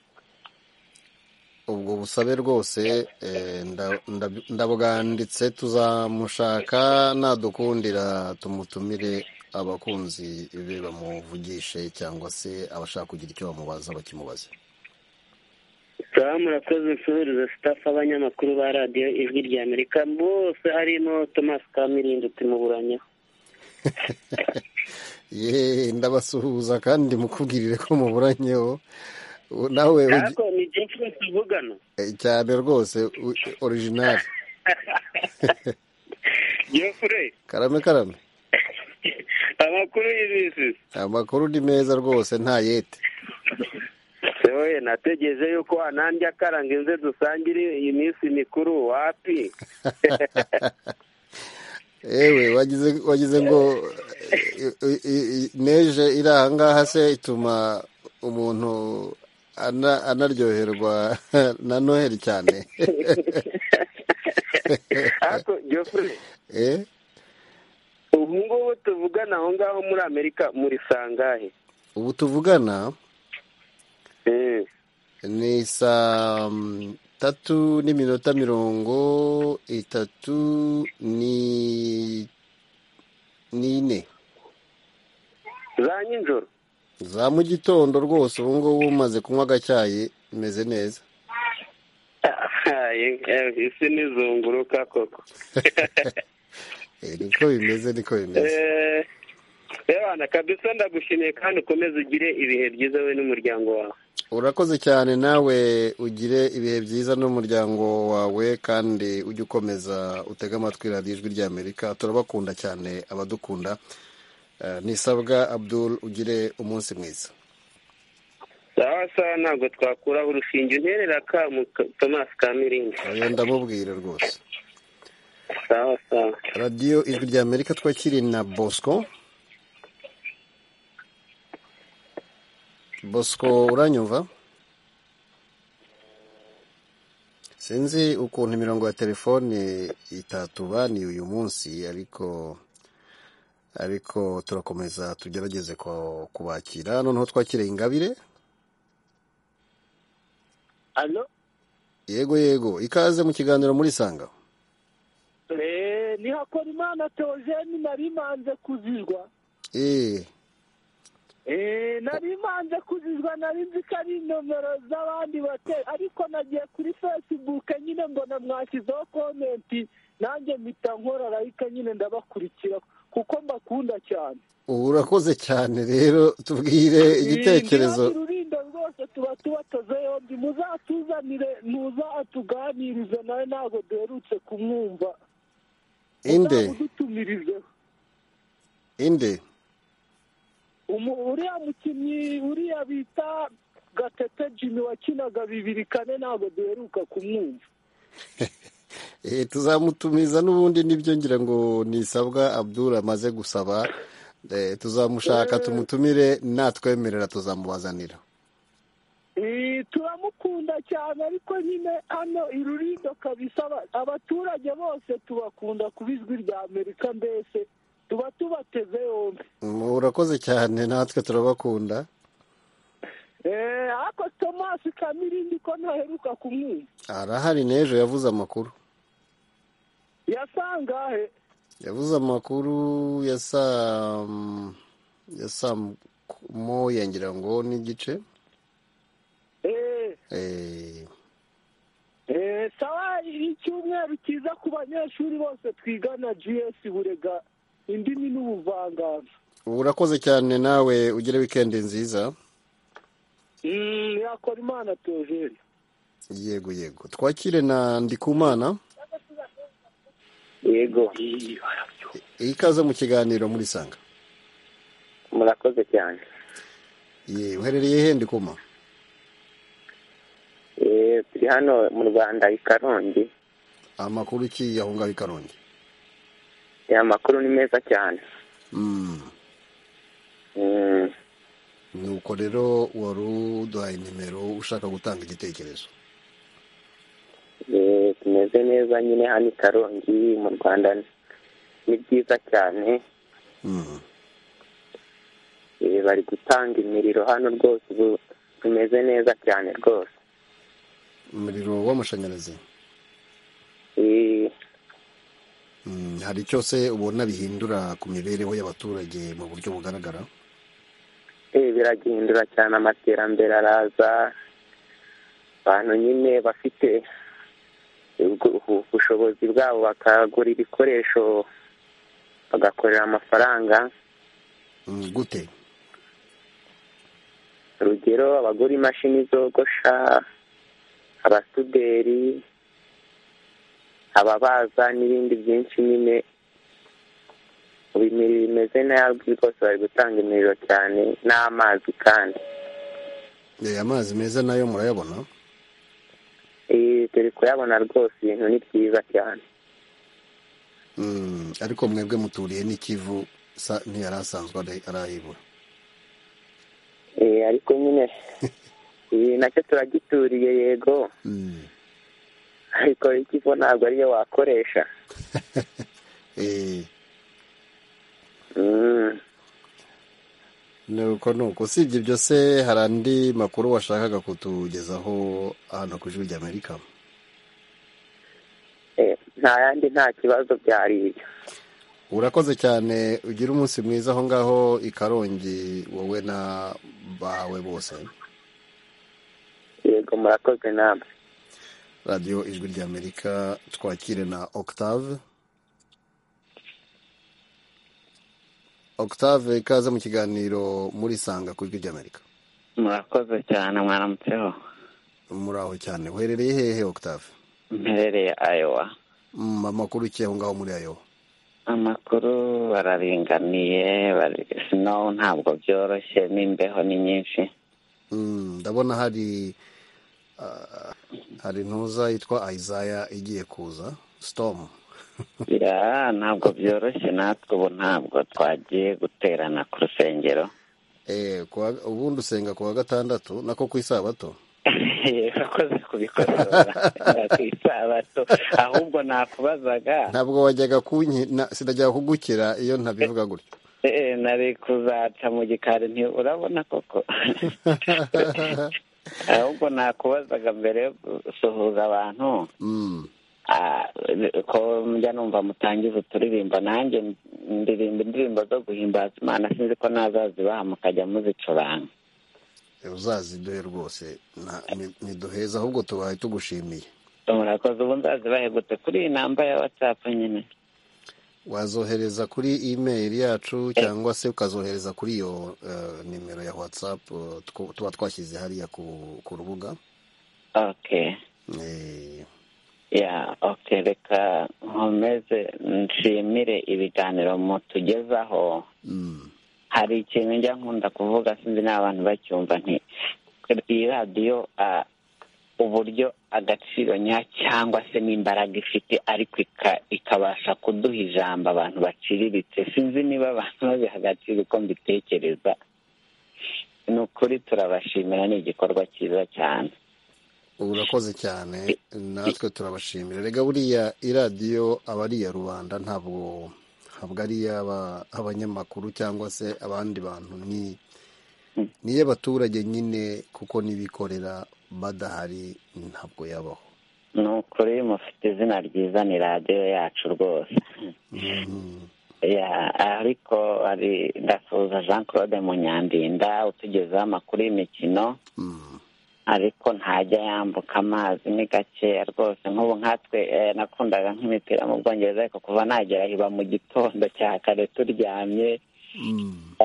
S1: ubwo busabe rwose eh, nda- nda- ndabwanditse tuzamushaka nadukundira tumutumire abakunzi be bamuvugishe cyangwa se abashaka kugira icyo bamubaza bakimubaze
S12: Sawa murakoze nsuhuza sitafu abanyamakuru ba radiyo ijwi rya amerika bose harimo thomas kamirindi tumuburanya
S1: ye ndabasuhuza kandi mukubwirire ko muburanyeho Ubu nawe ugi-
S12: ariko ni byinshi tuvugana
S1: eh, cyane rwose u- orijinali
S12: jeffrey
S1: karame karame
S12: amakuru y'ibisi
S1: amakuru ni meza rwose nta yete
S12: sehoye nategereje yuko ananjye akaranga inze dusangire iyi minsi mikuru wapi
S1: ewe wagize wagize ngo eh, i- i- i- neje iri aha ngaha se ituma umuntu ana- anaryoherwa na noheli cyane
S12: ariko jeffrey
S1: eh
S12: ubu ngubu tuvugana aho ngaho muri amerika muri sangahe
S1: ubu tuvugana
S12: Eh,
S1: ni saa mm, tatu n'iminota mirongo itatu ni n'ine
S12: za nijoro
S1: za mu gitondo rwose ubu ngubu umaze kunywa agacyayi meze neza
S12: Ahaye, eh, isi nizunguruka koko
S1: Eh, niko bimeze niko bimeze
S12: Eh, ebana kabisa ndagushimiye kandi ukomeze ugire ibihe byiza we n'umuryango wawe
S1: urakoze cyane nawe ugire ibihe byiza n'umuryango wawe kandi ujye ukomeza utege amatwi radiyo ijwi ry'amerika turabakunda cyane abadukunda Eh, nisabwa abdul ugire umunsi mwiza
S12: sawa sawa ntabwo twakuraho urushinge unterera ka thomas kamiringi
S1: oya ndamubwira rwose
S12: sawa sawa
S1: radiyo ijwi rya amerika twakiri na bosco bosco uranyumva sinzi ukuntu imirongo ya telefone itatubaniye uyu munsi ariko ariko turakomeza tugerageze ku- kubakira noneho twakire ingabire
S17: alo
S1: yego yego ikaze mu kiganiro muri sanga
S17: Eh, ni Hakorimana Theogene nari manze kuzizwa
S1: eee
S17: Eh, nari manze kuzizwa nari nzi ko ari nomero z'abandi bate ariko nagiye kuri facebook nyine mbona mwashyizeho komenti nanjye mpita nkora layika nyine ndabakurikira kuko mbakunda cyane
S1: urakoze cyane rero tubwire igitekerezo
S17: Eh, ndi hano urulindo rwose tuba tubatoze yombi muzatuzanire nuza atuganirize nawe ntabwo duherutse kumwumva
S1: inde
S17: muzamudutumirizeho
S1: inde
S17: Umu- uriya mukinnyi uriya bita gatete jimmy wakinaga bibiri kane ntabwo duheruka kumwumva
S1: Eh, tuzamutumiza n'ubundi nibyo ngira ngo nisabwa abdul amaze gusaba Eh, tuzamushaka tumutumire natwemerera tuzamubazanira
S17: Eh, turamukunda cyane ariko nyine hano i rurindo kabisa aba- abaturage bose tubakunda ku ijwi rya amerika mbese tuba tubateze yombi
S1: Mm, urakoze cyane natwe turabakunda
S17: Eh, ariko thomas kamirindi ko ntaheruka kumwumva
S1: arahari n'ejo yavuze amakuru
S17: yasangahe
S1: yavuze amakuru ya saa mm, ya saa moya ngira ngo n'igice Eh,
S17: Eh, sawa icyumweru cyiza ku banyeshuri bose twigana gs burega indimi n'ubuvanganzo
S1: urakoze cyane nawe ugire wikendi nziza
S17: Mm, yakora imana tojeri
S1: yego yego twakire na ndikumana
S6: yego
S1: ikaze mu kiganiro murisanga
S6: murakoze cyane
S1: ye uherereye he ndikuma
S6: Eh, turi hano mu rwanda i karongi
S1: amakuru ki aho ngaho i karongi
S6: Eh, amakuru ni meza cyane
S1: Mm.
S6: Mm,
S1: nuko rero wari uduhaye nimero ushaka gutanga igitekerezo
S6: eh, tumeze neza nyine hano i karongi mu rwanda ni byiza cyane
S1: Mm.
S6: Eh, bari gutanga imiriro hano rwose ubu tumeze neza cyane rwose
S1: umuriro w'amashanyarazi
S6: Eh,
S1: Mm, hari icyo se ubona bihindura ku mibereho y'abaturage mu buryo bugaragara
S6: eh, biragihindura cyane amaterambere araza abantu nyine bafite ubwo- ubu- ubushobozi bwabo bakagura ibikoresho bagakorera amafaranga
S1: Mm, gute
S6: urugero abagura imashini zogosha abasuderi ababaza n'ibindi byinshi nyine ubu imiriro imeze nabi rwose bari gutanga imiriro cyane n'amazi kandi
S1: Eh, amazi meza nayo murayabona
S6: Eh, turi kuyabona rwose ibintu ni byiza cyane
S1: Mm, ariko mwebwe muturiye n'ikivu sa ntiyari asanzwe ari- arahibura
S6: Eh, ariko nyine ibi nacyo turagituriye yego ariko ikivo ntabwo ariyo wakoresha
S1: Eh,
S6: Mm.
S1: nuko nuko usibye ibyo se hari andi makuru washakaga kutugezaho hano ku ijwi ry'amerika
S6: Eh, nta yandi nta kibazo byari ibyo
S1: urakoze cyane ugire umunsi mwiza aho ngaho i karongi wowe na bawe bose
S6: yego murakoze namwe
S1: radiyo ijwi ry'amerika twakire na octave octave ikaze mu kiganiro murisanga ku ijwi ry'amerika
S18: murakoze cyane mwaramutseho
S1: muraho cyane uherereye hehe octave
S18: mperereye ayowa
S1: Mm, amakuru ki aho ngaho muri ayo
S18: amakuru bararinganiye bari- snow ntabwo byoroshye n'imbeho ni nyinshi
S1: Mm, ndabona hari ah, hari ntuza yitwa isaya igiye kuza storm
S18: ya ntabwo byoroshye natwe ubu ntabwo twagiye guterana ku rusengero
S1: Eh, ku wa- ubundi usenga ku wa gatandatu nako ku isabato
S18: urakoze kubikorora ku isabato ahubwo nakubazaga
S1: ntabwo wajyaga kunyi na- sinajyaga kugukira iyo ntabivuga gutyo
S18: eh, nari kuzaca mu gikari nti urabona koko ahubwo nakubazaga mbere yo gusuhuza abantu
S1: Mm,
S18: Ah, ko njya numva mutangiza uturirimbo nanjye ndirimba indirimbo zo guhimbaza imana sinzi ko nazazibaha mukajya muzicuranga
S1: uzaziduhe rwose nta- ni- ntiduheza ahubwo tubaye tugushimiye
S18: murakoze ubu nzazibahe gute kuri iyi namba ya watsapu nyine
S1: wazohereza kuri email yacu cyangwa se ukazohereza kuri iyo eh, nimero ya whatsapp eh, two- tuba twashyize hariya ku ku rubuga
S18: okay ya okay reka nkomeze nshimire ibiganiro mutugezaho hari ikintu njya nkunda kuvuga sinzi n'abantu bacyumva nti iyi radiyo ah, uburyo agaciro nya cyangwa se n'imbaraga ifite ariko ika- ikabasha kuduha ijambo abantu baciriritse sinzi niba abantu babiha agaciro uko mbitekereza ni ukuri turabashimira ni igikorwa cyiza cyane
S1: urakoze cyane natwe turabashimira rega buriya iradiyo aba ari iya rubanda ntabwo ntabwo ari iy'abanyamakuru cyangwa se abandi bantu ni ni iy'abaturage nyine kuko n'ibikorera badahari ntabwo yabaho
S18: ni ukuri mufite izina ryiza ni radiyo yacu rwose ya ariko hari ndasuhuza jean claude munyandinda utugezaho amakuru y'imikino ariko ntajya yambuka amazi ni gakeya rwose nk'ubu nkatwe eh, nakundaga nk'imipira mu bwongereza ariko kuva nagera iba mu gitondo cya kare turyamye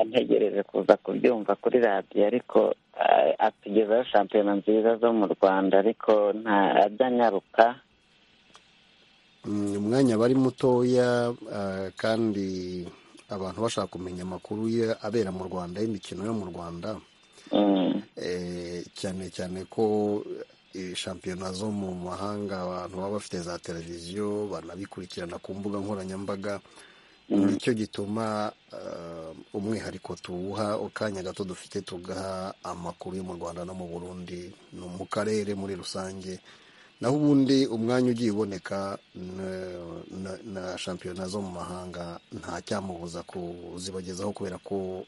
S18: ntegereje kuza kubyumva kuri radiyo ariko eh, atugezaho shampiyona nziza zo mu rwanda ariko ntajya anyaruka
S1: Mm, umwanya bari mutoya ah, kandi abantu bashaka kumenya amakuru ya- abera mu rwanda y'imikino yo mu rwanda Eh, cyane cyane ko eh, shampiyona zo mu mahanga abantu baba bafite za televiziyo banabikurikirana ku mbuga nkoranyambaga nicyo gituma ah, umwihariko tuwuha akanya gato dufite tugaha amakuru yo mu rwanda no mu burundi no mu karere muri rusange naho ubundi umwanya ugiye uboneka na- na- na shampiyona zo mu mahanga nta cyamubuza kuzibagezaho kubera ko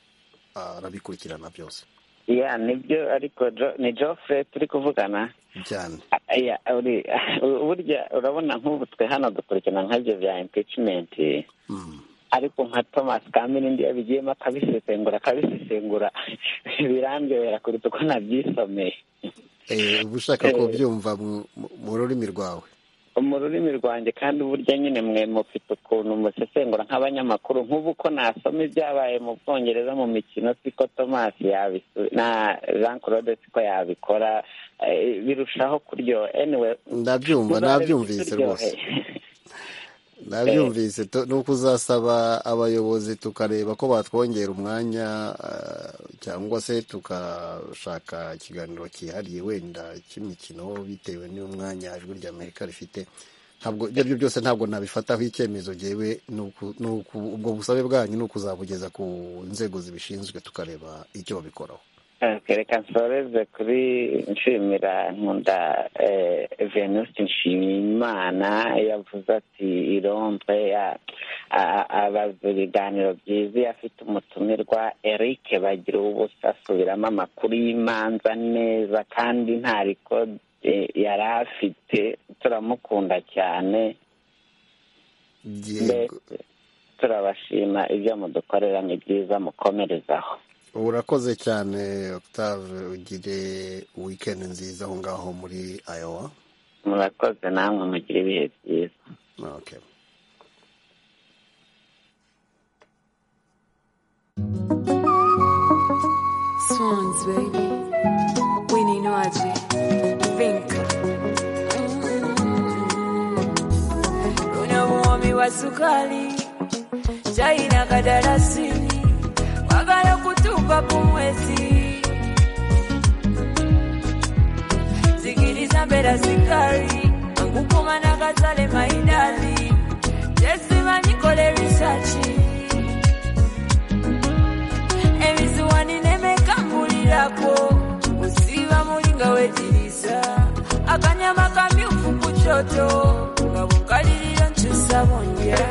S1: arabikurikirana byose
S18: ya nibyo ariko Jo- ni joffre turi kuvugana
S1: cyane
S18: Ya, uri- burya urabona nk'ubu twe hano dukurikirana nk'ibyo bya impeachment ariko nka thomas kamere ndi yabigiyemo akabisesengura akabisesengura birandebera kuruta uko nabyisomeye
S1: Eh, uba ushaka
S18: Eh.
S1: kubyumva mu- mu- mu rurimi rwawe
S18: mu rurimi rwanjye kandi burya nyine mwe mufite ukuntu musesengura nk'abanyamakuru nk'ubu ko nasoma ibyabaye mu bwongereza mu mikino siko thomas yabisu- na jean claude siko yabikora eh, birushaho kuryoha anyway
S1: ndabyumva
S18: muzarebe
S1: nabyumvise rwose
S18: ikituryoheye.
S1: nabyumvise tu- ni uko uzasaba abayobozi tukareba ko batwongera umwanya ah, cyangwa se tukashaka ikiganiro cyihariye wenda cy'imikino bitewe n'umwanya ijwi ry'amerika rifite ntabwo ibyo aribyo byose ntabwo nabifataho icyemezo ngewe ni uku- ni uku- ubwo busabe bwanyu ni ukuzabugeza ku nzego zibishinzwe tukareba icyo babikoraho
S18: Okay, reka nsoreze kuri nshimira nkunda eh, venuste nshimiyimana yavuze ati irombe ya- a- a- abaza ibiganiro byiza iyo afite umutumirwa eric bagira ubusa asubiramo amakuru y'imanza neza kandi nta rikode yari afite turamukunda cyane
S1: Yego.
S18: mbese turabashima ibyo mudukorera ni byiza mukomerezaho
S1: urakoze cyane octave ugire wikendi nziza aho ngaho muri iowa
S18: murakoze namwe mugira ibihe byiza
S1: okay.
S15: Swans, baby. Winnie Noaji. Vinka. Mm. Kuna mwomi wa sukari, chai na kadarasini, wagala kutupa pumwezi. Sikiliza mbera sikari, angukuma na kazale maidali, tesima nikole risachi. ebiziwani nemekambulirako kusiba mulinga wejirisa akanyama kamyufu ku kyoto nga bukalirira nkyusa bondya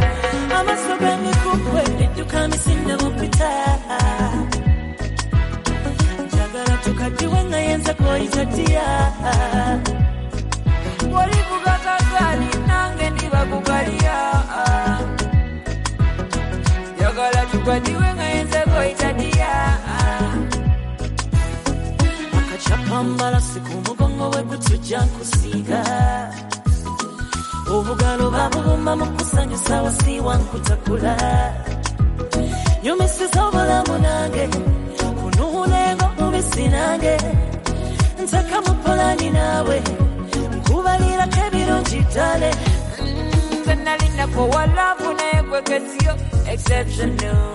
S19: Amaso g'emikuku ebidduka misinda mupita njagala tukadiwe nga yenza kwoyita dya
S15: bwolivuga kagali nange ndiba kukalya jagala tukwatiwe nga yenzekoitadiya
S19: akacapa mbalasi ku mugongo we gutujja nkusiiga obugalo babubumba mu kusanyusa wasiiwa nkutakula nyumisiza obulamu nange kunuuna engo mubisi nange ntaka mu polani naawe nkubalirako ebirungi ddale
S15: nze nali nakowalavu naye kwekeziyo exceptional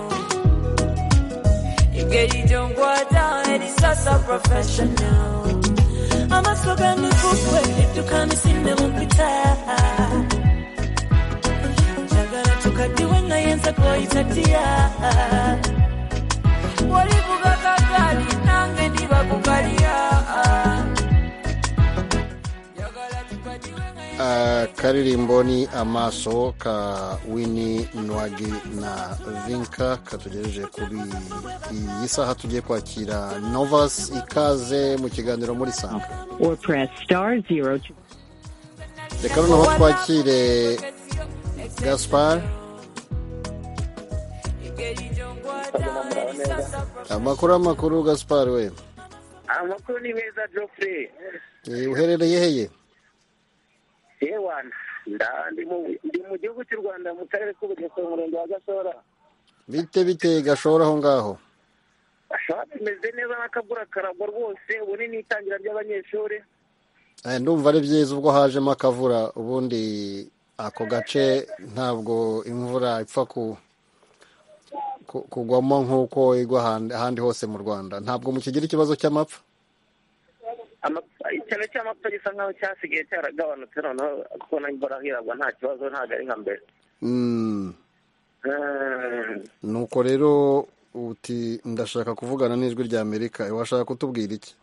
S15: engeri gyonkwata erisasa professional
S19: amaso g'emikuku ebidduka misinde mumpita njagala tukaddiwe nga yenza kwoyita dya
S15: bwolivuga kagali nange ndiba kukalya
S1: Ah, karirimbo ni amaso ka wini nwagi na vinka katugejeje kuri iyi saha tugiye kwakira novas ikaze mu kiganiro muri sanga
S13: or press star zero to
S1: reka noneho twakire gaspar
S20: mukagenda muraba neza
S1: amakuru amakuru gasipari we
S20: amakuru ni meza jofure
S1: Eh, uherereye heye
S20: yewana nda ndi mu- ndi mu gihugu cy'u rwanda mu karere k'ubugesera umurenge wa gashora
S1: bite bite gashora aho ngaho
S20: ashobora bimeze neza n'akagura karagwa rwose ubu ni n'itangira ry'abanyeshuri
S1: Eh, ndumva ari byiza ubwo hajemo akavura ubundi ako gace ntabwo imvura ipfa ku ku- kugwamo nk'uko igwa ahandi- ahandi hose mu rwanda ntabwo mukigira ikibazo cy'amapfa
S20: Ama- icyaro cy'amapfa gisa nk'aho cyasigaye cyaragabanutse noneho kubona imvura hiragwa nta kibazo ntabwo ari nka mbere
S1: Mm.
S20: Mm.
S1: nuko rero uti ndashaka kuvugana n'ijwi rya amerika washaka kutubwira iki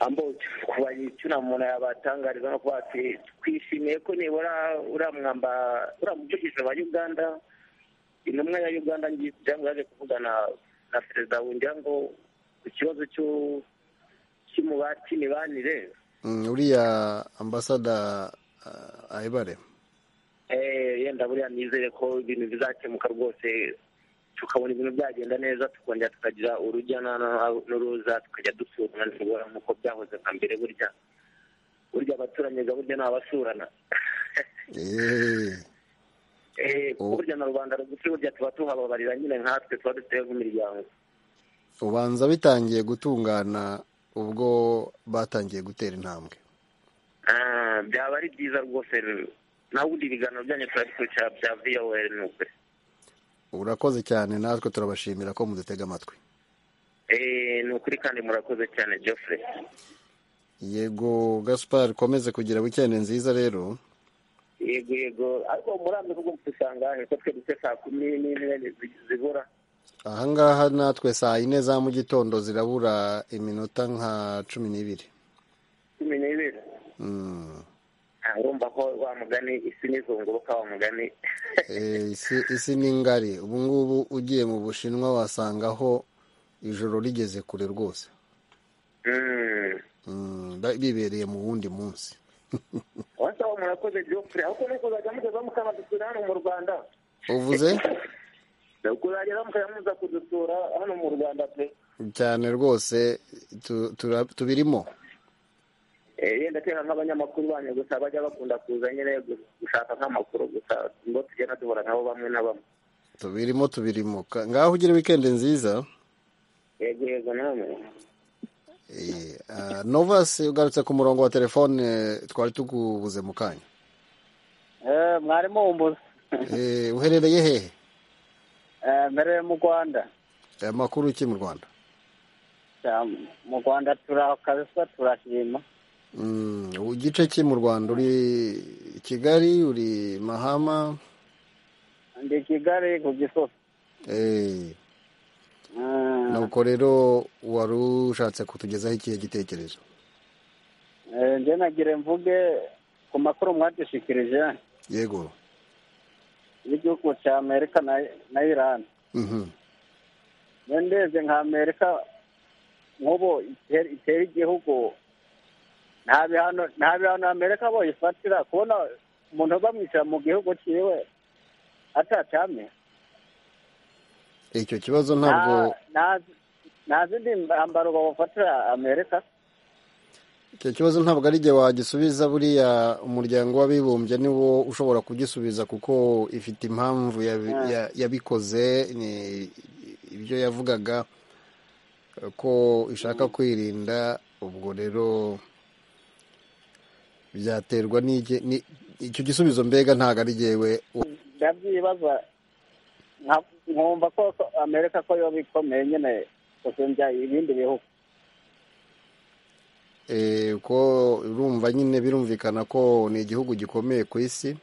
S20: ambo kubayicura umuntu yabatangariza no kuba ati twishimiye ko nibura uriya mwamba uriya muvugizi wa uganda intumwa ya uganda ngiye yaje kuvugana na perezida wungira ngo ku kibazo cy'u- cy'umubati mibanire
S1: Mm, uriya ambasada ah, ayibare
S20: eh, yenda buriya nizere ko ibintu bizakemuka rwose tukabona ibintu byagenda neza tukongera tukagira urujya na- n'uruza tukajya dusurana nibura nk'uko byahoze nka mbere burya burya abaturanyi ga burya ni abasurana
S1: Eh,
S20: Eh, kuko burya na rubanda rugufi burya tuba tuhababarira nyine nkatwe tuba dufite nk'imiryango
S1: ubanza bitangiye gutungana ubwo batangiye gutera intambwe
S20: Ah, byaba ari byiza rwose nawe ubundi ibiganiro byanyu turabikurikira bya voa ni ukuri
S1: urakoze cyane natwe turabashimira ko mudutega amatwi
S20: Eh, ni ukuri kandi murakoze cyane geoffrey
S1: yego gaspar ukomeze kugira wikendi nziza rero
S20: yego yego ariko murambe kuko mudusanga he ko twe dute saa kumi n'imwe zi- zibura
S1: ahangaha natwe saa yine za mu gitondo zirabura iminota nka cumi n'ibiri
S20: cumi n'ibiri
S1: Mm.
S20: Ah, urumva ko wa mugani isi n'izunguruka wa mugani
S1: Eh, isi- isi ni ngari ubu ngubu ugiye mu bushinwa wasangaho ijoro rigeze kure rwose
S20: Mm.
S1: Mm, ba- bibereye mu wundi munsi
S20: wasaba murakoze geoffrey ahubwo mukuzaga mugeza mukabadusura hano mu rwanda
S1: uvuze
S20: kuzagera mukayamuza kudusura hano mu rwanda pe
S1: cyane rwose tu- tura- tubirimo
S20: Eh, yenda kera nk'abanyamakuru banyu gusa bajya bakunda kuza nyine gu- gushaka nk'amakuru gusa ngo tugenda duhura nabo bamwe na bamwe
S1: tubirimo tubirimo Ka- ngaho ugire wikendi nziza
S20: yego yego namwe
S1: Eh, ah, novas ugarutse ku murongo wa telefone eh, twari tugubuze mu kanya
S21: mwarimu wumbuza
S1: Eh, uherereye hehe
S21: mbereye mu rwanda
S1: amakuru ki mu rwanda
S21: Ya, mu rwanda turakabisa turashima
S1: Mm, igice ki mu rwanda uri kigali uri mahama
S21: ndi i kigali ku gisozi
S1: Eh,
S21: Mm,
S1: nuko rero wari ushatse kutugezaho ikihe gitekerezo
S21: eh, njye nagire mvuge ku makuru mwadushikirije
S1: yego
S21: y'igihugu cya amerika na- na irani
S1: Mhm.
S21: njye ndebye nka amerika nk'ubu iter- itera igihugu nta bihano nta bihano amerika boyifatira kubona umuntu bamwishyira mu gihugu cyiwe atatamye
S1: icyo kibazo ntabwo
S21: nta nta zindi mbambaro babafatira amerika
S1: icyo kibazo ntabwo ari igihe wagisubiza buriya umuryango w'abibumbye niwo ushobora kugisubiza kuko ifite impamvu yabi-
S21: Mm.
S1: ya- yabikoze ni ibyo yavugaga eh, ko ishaka kwirinda ubwo rero byaterwa n'igi- ni- icyo gisubizo mbega ntabwo ari jyewe wa-
S21: ndabyibaza nka- nkumva ko ko amerika ko yoba ikomeye nyine gusumbya ibindi bihugu
S1: eh, ko urumva nyine birumvikana ko ni igihugu gikomeye ku isi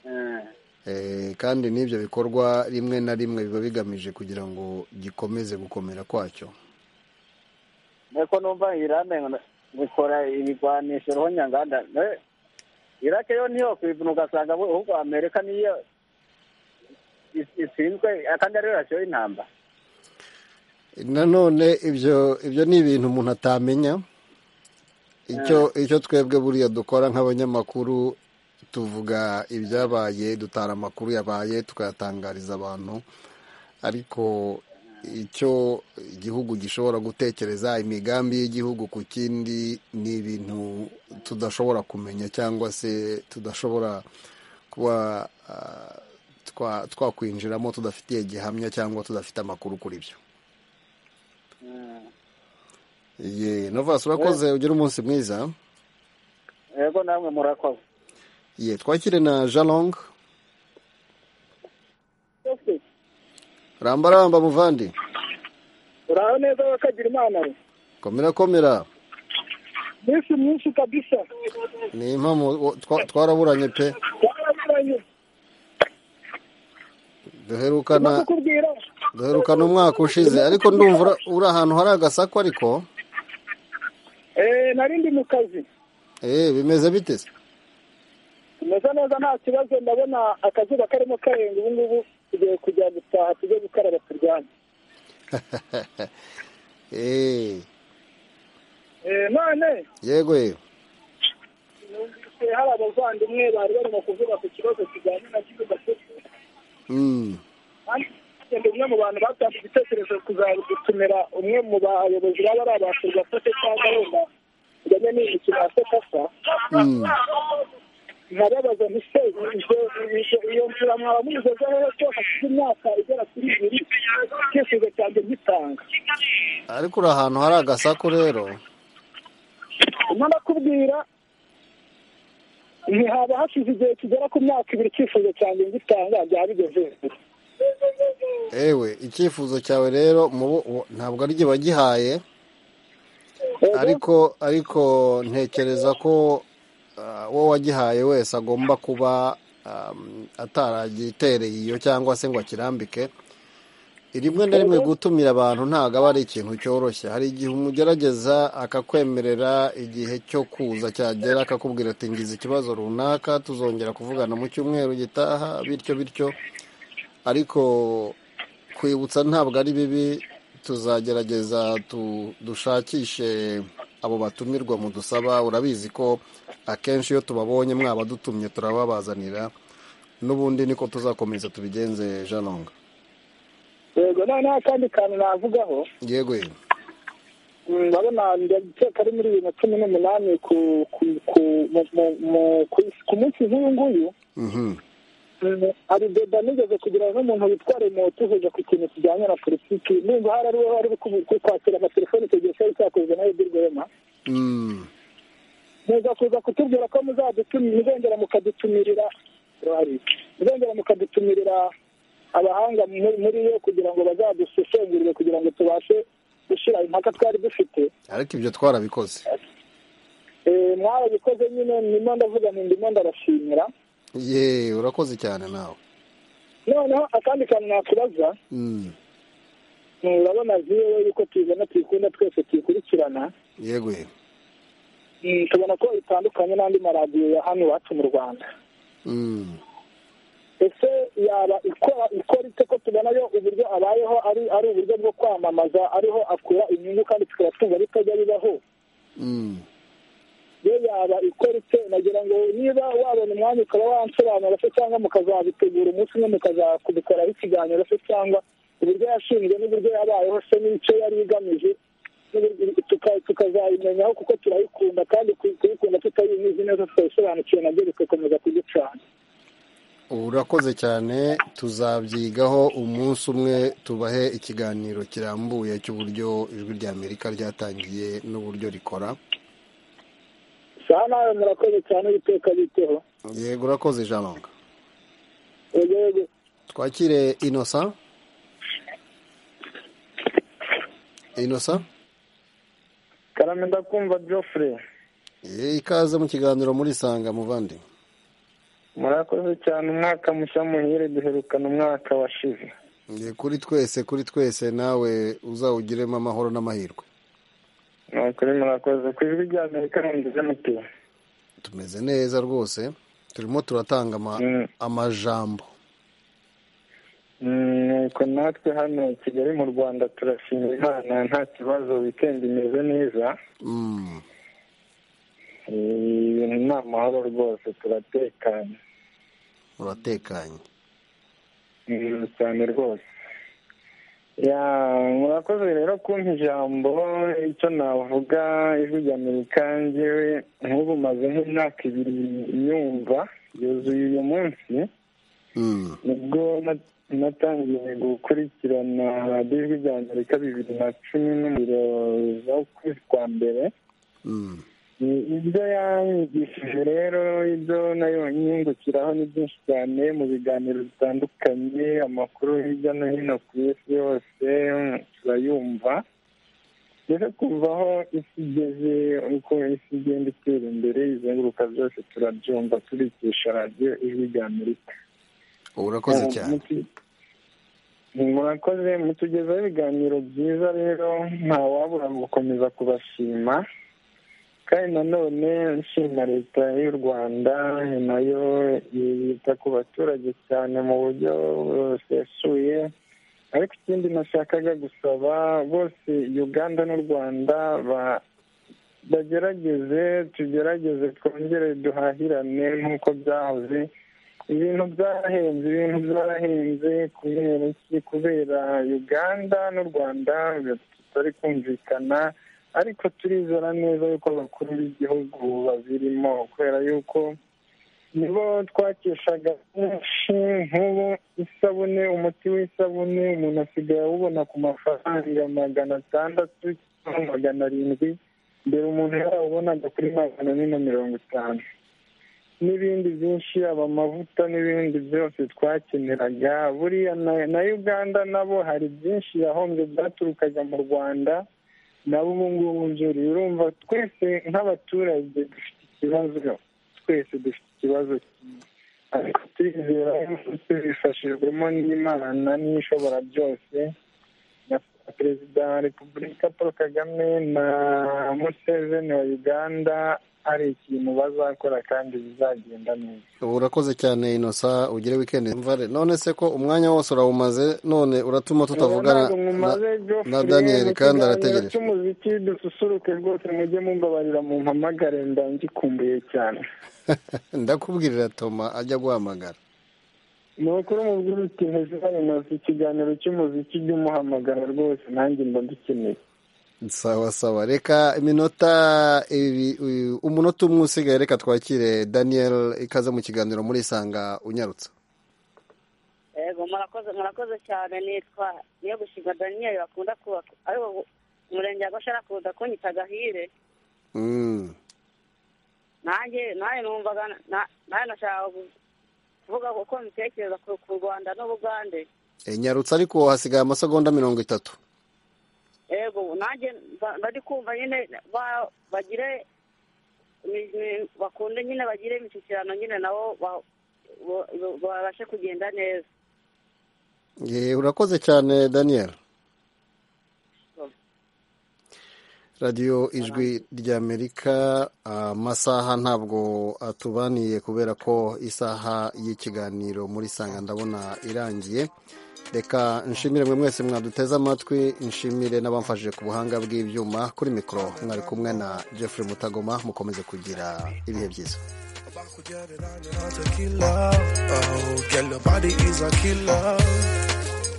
S21: Mm.
S1: Eh, kandi n'ibyo bikorwa rimwe na rimwe biba bigamije kugira ngo gikomeze gukomera kwacyo
S21: nuko numva irane bikora ibigwanisho ruhonyanganda Ne- irake yo niyo kwivuna ugasanga ahubwo amerika niyo is- ishinzwe kandi ariyo yashyiraho intambara
S1: nanone ibyo ibyo ni ibintu umuntu atamenya icyo icyo twebwe buriya dukora nk'abanyamakuru tuvuga ibyabaye dutara amakuru yabaye tukayatangariza abantu ariko icyo igihugu gishobora gutekereza imigambi y'igihugu ku kindi ni ibintu tudashobora kumenya cyangwa se tudashobora kuba ah, twa- twakwinjiramo tudafitiye gihamya cyangwa tudafite amakuru kuri byo ye novasi urakoze ugire umunsi mwiza
S21: yego namwe murakoze
S1: ye twakire na jalong rambaramba muvandi
S17: uraho neza bakagira imana we
S1: komera komera
S17: minsi myinshi kabisa
S1: ni impamo twa- twaraburanye pe
S17: twaraburanye
S1: duherukana
S17: no kukubwira
S1: duherukana umwaka ushize ariko ndumva ura- uri ahantu hari agasaku ariko
S17: eh nari ndi mu kazi
S1: eh bimeze bite se
S17: tumeze neza nta kibazo ndabona akazuba karimo karenga ubu ngubu tugiye kujya gutaha tujye gukaraba turwanye
S1: eh
S17: eh none
S1: yego yego
S17: numvise hari abavandimwe bari barimo kuvuga ku kibazo kijyanye na kibuga
S1: Mm.
S17: kandi umwe mu bantu batanze igitekerezo kuzagutumira umwe mu bayobozi baba ari abakirwa afashe cyangwa wenda kujyanye n'imikino ya sekasa
S1: Mm.
S17: nkababaza nti se ibyo ibyo- iyo nzira mwaba muyigezeho rero ko hashize imyaka igera kuri ibiri icyifuzo cyanjye ngitanga
S1: ariko uri ahantu hari agasaku rero
S17: nyuma nakubwira ntihaba hashize igihe kigera ku myaka ibiri icyifuzo cyanjye ngitanga byaba bigeze hejuru
S1: ewe icyifuzo cyawe rero mu bo- wo- ntabwo ari jye wagihaye ariko ariko ntekereza ko ah, uwo wagihaye wese agomba kuba um, ataragitereye iyo cyangwa se ngo akirambike rimwe na rimwe gutumira abantu ntabwo aba ari ikintu cyoroshye hari igihe umugerageza akakwemerera igihe cyo kuza cyagera akakubwira ati ngize ikibazo runaka tuzongera kuvugana mu cyumweru gitaha bityo bityo ariko kwibutsa ntabwo ari bibi tuzagerageza tu- dushakishe abo batumirwa mu dusaba urabizi ko akenshi iyo tubabonye mwaba dutumye turababazanira n'ubundi niko tuzakomeza tubigenze janonga
S17: yego noneho akandi kantu navugaho
S1: yego yego
S17: Mm, ndabona ndakeka ari muri bibiri na cumi n'umunani ku ku ku mu- mu- mu- ku- ku munsi nk'uyu nguyu
S1: Mhm.
S17: Mm, abideda nigeze kugira n'umuntu witwa remoto uhuza ku kintu kijyanye na politiki nimba hari ari we wari uri ku- ku- kwakira amatelefoni icyo gihe cyari cyakozwe na edi rwema
S1: Mm.
S17: muza kuza kutubwira ko muzadutumira muzongera mukadutumirira rari muzongera mukadutumirira abahanga muri muri yo kugira ngo bazadusesengurire kugira ngo tubashe gushyira impaka twari dufite
S1: ariko ibyo twarabikoze
S17: Eh, mwarabikoze nyine ndimo ndavuga nti ndimo ndarashimira
S1: ye urakoze cyane nawe
S17: noneho akandi kantu nakubaza
S1: Mm.
S17: Mm, urabona viwe yuko tuyibona tuyikunda twese tuyikurikirana
S1: yego yego
S17: Mm, tubona ko itandukanye n'andi maradiyo ya hano iwacu mu rwanda
S1: Mm.
S17: ese yaba ikora ikora ite ko tubona yo uburyo abayeho ari ari uburyo bwo kwamamaza ariho akura inyungu kandi tukaba twumva bitajya bibaho
S1: Mm.
S17: yo yaba ikora ite nagira ngo niba wabona umwanya ukaba wansobanura se cyangwa mukazabitegura umunsi umwe mukazakubikoraho ikiganiro se cyangwa uburyo yashinzwe n'uburyo yabayeho se n'icyo yari igamije n'uburyo- tuka- tukazayimenyaho kuko turayikunda kandi kuy- kuyikunda tutayinyuze neza tutayisobanukiwe nabyo bigakomeza kuducana
S1: urakoze cyane tuzabyigaho umunsi umwe tubahe ikiganiro kirambuye cy'uburyo ijwi ry'amerika ryatangiye n'uburyo rikora
S17: saa nawe murakoze cyane biteka biteho
S1: yego urakoze ijambo
S17: yego yego
S1: twakire inosa inosa
S4: karame ndakumva Geoffrey
S1: ye ikaze mu kiganiro muri sanga muvandi
S4: murakoze cyane umwaka mushya muhire duherukana umwaka washize
S1: ye kuri twese kuri twese nawe uzawugiremo amahoro n'amahirwe
S4: ni ukuri murakoze ku ijwi rya amerika ntibize mutuye
S1: tumeze neza rwose turimo turatanga ama- amajambo
S4: nuko natwe hano i kigali mu rwanda turashimira imana nta kibazo wikendi imeze neza
S1: Mm.
S4: Eh, ibintu ni amahoro rwose turatekanye
S1: muratekanye
S4: Mm, cyane rwose ya murakoze rero kumpa ijambo icyo navuga ijwi rya amerika ngewe nk'ubu maze nk'imyaka ibiri nyumva yuzuye uyu munsi nibwo na- natangiye gukurikirana radiyo ijwi rya amerika bibiri na cumi n'umuriro z'ukwezi kwa mbere I- ibyo yanyigishije rero ibyo nayo nyungukiraho ni byinshi cyane mu biganiro bitandukanye amakuru hirya no hino ku isi yose mm, turayumva mbese kumva aho isi igeze uko isi igenda itera imbere izenguruka byose turabyumva turikisha radiyo ijwi rya amerika
S1: urakoze
S4: Eh,
S1: cyane
S4: mutu- murakoze mutugezaho ibiganiro byiza rero ntawabura gukomeza kubashima kandi nanone nshima leta y'u rwanda ni nayo yita ku baturage cyane mu buryo busesuye ariko ikindi nashakaga gusaba bose uganda n'u rwanda ba- bagerageze tugerageze twongere duhahirane nk'uko byahoze ibintu byarahenze ibintu byarahenze kubera iki kubera uganda n'u rwanda tutari kumvikana ariko turizera neza yuko abakuru b'igihugu babirimo kubera yuko nibo twakeshaga benshi nk'ubu isabune umuti w'isabune umuntu asigaye awubona ku mafaranga magana atandatu cyangwa magana arindwi mbere umuntu yarawubonaga kuri magana ane na mirongo itanu n'ibindi byinshi aba amavuta n'ibindi byose twakeneraga buriya na- na uganda nabo hari byinshi yahombye byaturukaga mu rwanda nabo ubu ngubu njuri urumva twese nk'abaturage dufite ikibazo twese dufite ikibazo kimwe ariko turizera yuko tubifashijwemo n'imana n'ishobora byose na perezida wa repubulika paul kagame na museveni wa uganda hari ikintu bazakora kandi bizagenda neza
S1: urakoze cyane inosa ugire wikendi mvare none se ko umwanya wose urawumaze none uratuma tutavugana
S4: Ntabwo
S1: na,
S4: mumaze Geoffrey,
S1: na daniyeli
S4: mu
S1: kandi
S4: kiganiro
S1: arategereje
S4: cy'umuziki dususuruke rwose mujye mumbabarira mu mpamagare mba ngikumbuye cyane
S1: ndakubwirira toma ajya guhamagara
S4: ni ukuri umubwira uti ntizibane nose ikiganiro cy'umuziki jya umuhamagara rwose nanjye mba dukeneye
S1: sawa sawa reka iminota ibi- uyu- umunota umwe usigaye reka twakire daniyeli ikaze mu kiganiro muri isanga unyarutse
S22: yego murakoze murakoze cyane nitwa niyo gushingwa daniyeli bakunda kubaka ariko umurenge wa gashara akunda kunyita agahire
S1: Mm.
S22: nanjye nanjye numvaga na- nanjye nashaka kuvuga uko mbitekereza ku ku rwanda n'ubugande
S1: E, nyarutse ariko hasigaye amasegonda mirongo itatu
S22: yego nanjye mba- mba ndi kumva nyine ba- bagire ni- ni- bakunde nyine bagire imishyikirano nyine nabo ba- bo- bo- babashe kugenda neza
S1: E, urakoze cyane daniyeli radiyo ijwi ry'amerika amasaha ntabwo atubaniye kubera ko isaha y'ikiganiro muri sanga ndabona irangiye reka nshimire mwe mwese mwaduteze amatwi nshimire n'abamfashije ku buhanga bw'ibyuma kuri mikoro mwari kumwe na Jeffrey mutagoma mukomeze kugira ibihe byiza
S23: not a killer. Oh, girl, your body is a killer.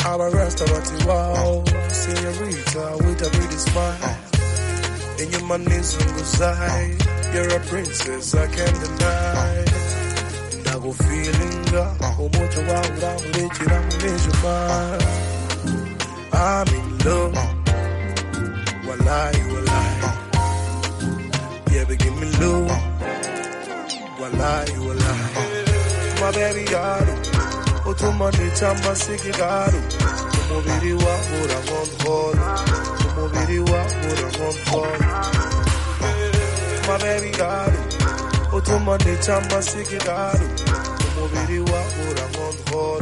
S23: I'm a restaurant, wow. Senorita with a pretty smile. In your money, so reside. You're a princess, I can't deny. And I go feeling that. Oh, much you want, I'm rich, and I'm rich, man. I'm in love. Wallahi, wallahi. Yeah, but give me love. Wallahi, wallahi. My baby, yaro. Utumani chamba sikigaru. Umubiri wa mura ngonforo. Umubiri wa mura ngonforo. My baby, yaro. Utumani chamba sikigaru. Umubiri wa mura ngonforo.